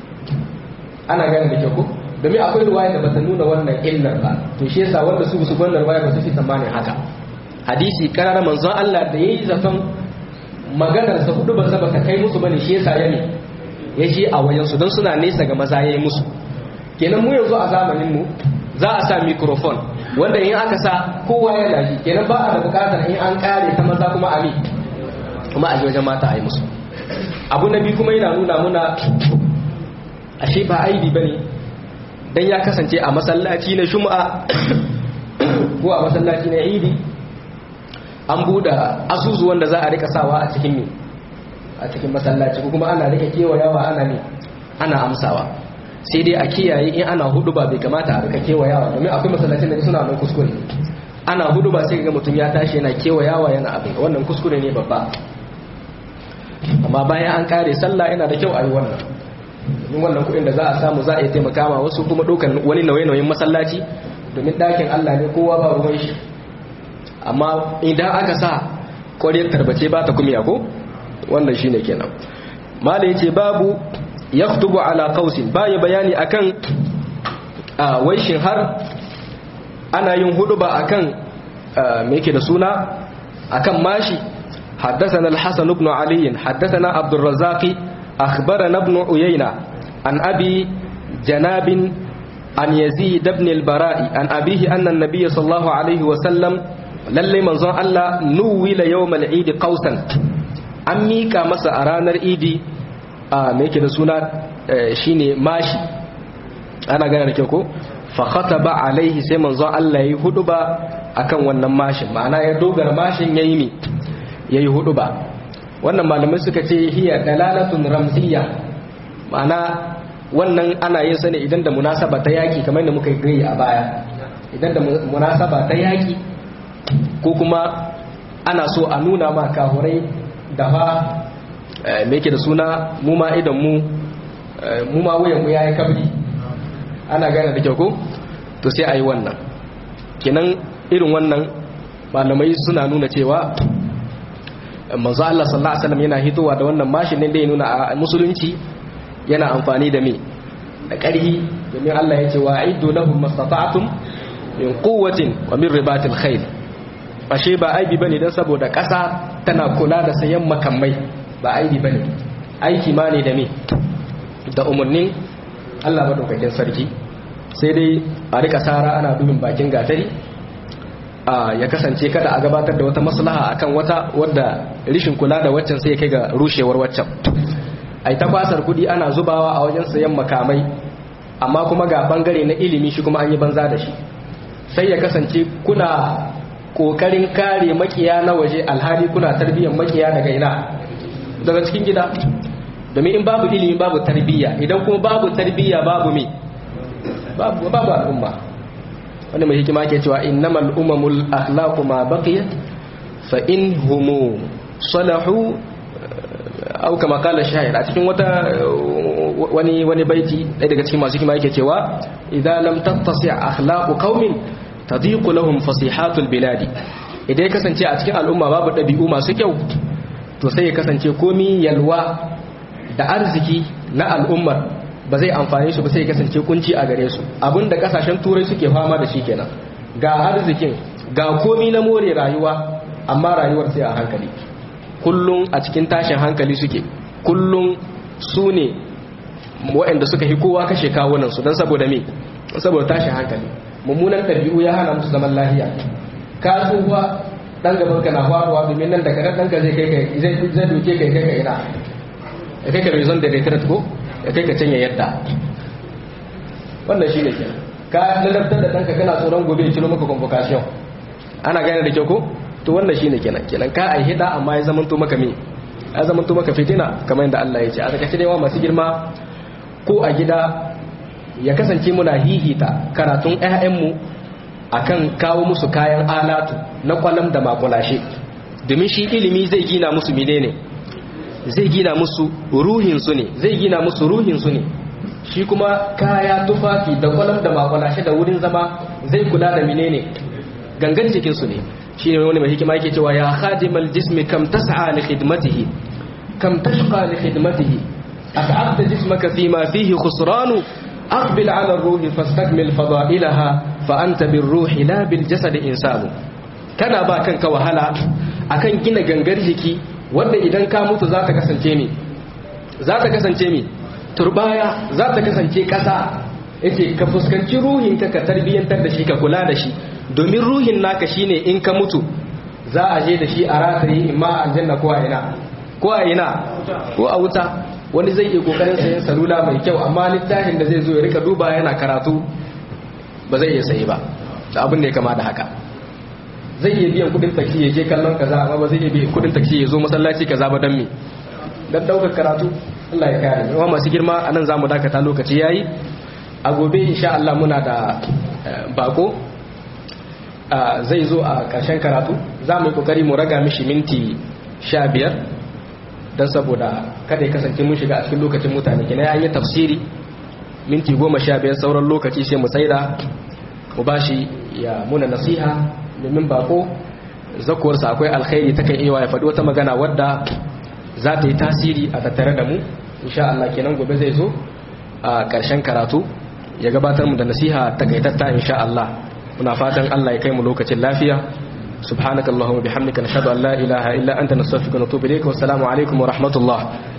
ana gane da kyau ko domin akwai ruwaya da bata nuna wannan illar ba to shi yasa wanda su su wannan ruwaya ba su fi tsammanin haka hadisi karara manzon Allah da yayi zaton maganar sa hudu ba saba ta kai musu bane shi yasa ya ne ya ji a wajen su don suna nesa ga maza yayi musu kenan mu yanzu a zamanin mu za a sa microphone wanda in aka sa kowa ya laji kenan ba a da bukatar in an kare ta maza kuma a mi kuma a wajen mata a yi musu abu na biyu kuma yana nuna muna ashe ba aibi bane dan ya kasance a masallaci na shum'a ko a masallaci na idi an buɗe asusu wanda za a rika sawa a cikin me a cikin masallaci ko kuma ana rika kewayawa ana ne ana amsawa sai dai a kiyaye in ana hudu ba bai kamata a rika kewayawa domin akwai masallacin da suna nan kuskure ana hudu ba sai ga mutum ya tashi yana kewayawa yana abin wannan kuskure ne babba amma bayan an kare sallah yana da kyau a yi wannan domin wannan kuɗin da za a samu za a yi taimaka ma wasu kuma ɗaukan wani nauye-nauyen masallaci domin ɗakin Allah ne kowa ba ruwan shi amma idan aka sa ƙwariyar tarbace ba ta kumiya ko wannan shine kenan mala yace babu yaktubu ala qausin baya bayani akan a waishin har ana yin huduba akan me yake da suna akan mashi حدثنا الحسن بن علي حدثنا عبد الرزاق أخبرنا ابن عيينة عن أبي جناب عن يزيد بن البراء عن أبيه أن النبي صلى الله عليه وسلم للي منظر الله نويل يوم العيد قوسا an mika masa a ranar idi a mai da suna shine mashi ana gane da kyau ko fakata ba alaihi sai manzon Allah ya yi hudu ba akan wannan mashin ma'ana ya dogara mashin ya yi mi ya yi hudu ba wannan malamai suka ce hiya dalalatun ramziya ma'ana wannan ana yin sani idan da munasaba ta yaki kamar da muka yi a baya idan da munasaba ta yaki ko kuma ana so a nuna ma kahurai da fa me yake da suna mu ma idan mu mu ma wuyan mu yayi kabri ana gane da kyau ko to sai ayi wannan kenan irin wannan malamai suna nuna cewa manzo Allah sallallahu alaihi wasallam yana hitowa da wannan mashin ne da ya nuna a musulunci yana amfani da me da ƙarhi domin Allah ya ce wa aiddu lahum mastata'tum min quwwatin wa min ribatil khayl ashe ba aibi bane dan saboda ƙasa tana kula da sayan makamai ba aibi bane aiki ma ne da me da umarnin Allah madaukakin sarki sai dai a rika sara ana dubin bakin gatari a ya kasance kada a gabatar da wata maslaha akan wata wadda rishin kula da waccan sai ya kai ga rushewar waccan ai ta kwasar kudi ana zubawa a wajen sayan makamai amma kuma ga bangare na ilimi shi kuma an yi banza da shi sai ya kasance kuna kokarin kare makiya na waje alhali kuna tarbiyyar makiya daga ina daga cikin gida domin in babu ilimi babu tarbiyya idan kuma babu tarbiyya babu me babu babu al'umma wanda mai hikima ke cewa innamal umamul akhlaqu ma baqiyat fa in humu salahu au kama kala shahid a cikin wata wani wani baiti ɗaya daga cikin masu hikima yake cewa idza lam tattasi akhlaqu qaumin tadiqu lahum fasihatul biladi idan ya kasance a cikin al'umma babu ɗabi'u masu kyau to sai ya kasance komi yalwa da arziki na al'ummar ba zai amfane su ba sai ya kasance kunci a gare su abinda kasashen turai suke fama da shi kenan ga arzikin ga komi na more rayuwa amma rayuwar sai a hankali kullum a cikin tashin hankali suke kullum su ne waɗanda suka hi kowa kashe kawunansu don saboda me saboda tashin hankali mummunan ɗabi'u ya hana musu zaman lahiya ka tsufa dan gaban ka na faruwa domin nan da kadan dan ka zai kai kai zai zai doke kai kai kai ina ya kai ka bai zon da retret ko ya kai ka canya yadda wannan shine ke ka lalabtar da danka kana tsoron gobe ya ciro maka convocation ana gane da kyau ko to wannan shine kenan kenan ka ai hida amma ya zamanto maka me ya zamanto maka fitina kamar yadda Allah ya ce a takaice dai wa masu girma ko a gida ya kasance muna hihita karatun ƴaƴanmu akan kawo musu kayan alatu na kwalam da makulashe domin shi ilimi zai gina musu menene zai gina musu ruhin su ne zai gina musu ruhin su ne shi kuma kaya tufafi da kwalam da makwalashe da wurin zama zai kula da menene gangan jikin su ne shi ne wani mai hikima yake cewa ya khadimal jismi kam tas'a li khidmatihi kam tashqa li khidmatihi at'abta jismaka fima fihi khusranu aqbil 'ala ar-ruhi fastakmil fada'ilaha fa anta bir-ruhi la bil-jasad insanu kana ba kanka wahala akan gina gangar jiki wanda idan ka mutu za ta kasance mi za ta kasance mi turbaya za ta kasance ƙasa yake ka fuskanci ruhinka ka tarbiyyantar da shi ka kula da shi domin ruhin naka shine in ka mutu za a je da shi a rataye imma a aljanna ko a ina ko a ina ko a wuta wani zai iya kokarin sayan salula mai kyau amma littafin da zai zo ya rika duba yana karatu ba zai iya sayi ba da abin da ya kama da haka zai iya biyan kudin taksi ya je kallon kaza amma ba zai iya biyan kudin taksi ya zo masallaci kaza ba dan me dan daukar karatu Allah ya kare yawa masu girma anan zamu dakata lokaci yayi a gobe insha Allah muna da bako zai zo a ƙarshen karatu za mu yi kokari mu raga mishi minti sha biyar don saboda kada ya kasance mun shiga a cikin lokacin mutane kina ya yi tafsiri minti goma sha biyar sauran lokaci sai mu tsaida mu bashi ya muna nasiha domin bako zakuwarsa akwai alkhairi ta kan iya ya faɗi wata magana wadda za ta yi tasiri a tattare da mu insha Allah kenan gobe zai zo a ƙarshen karatu ya gabatar mu da nasiha takaitatta insha Allah muna fatan Allah ya kai mu lokacin lafiya subhanakallahumma bihamdika nashhadu an la ilaha illa anta nastaghfiruka wa natubu ilayk wa assalamu alaikum wa rahmatullah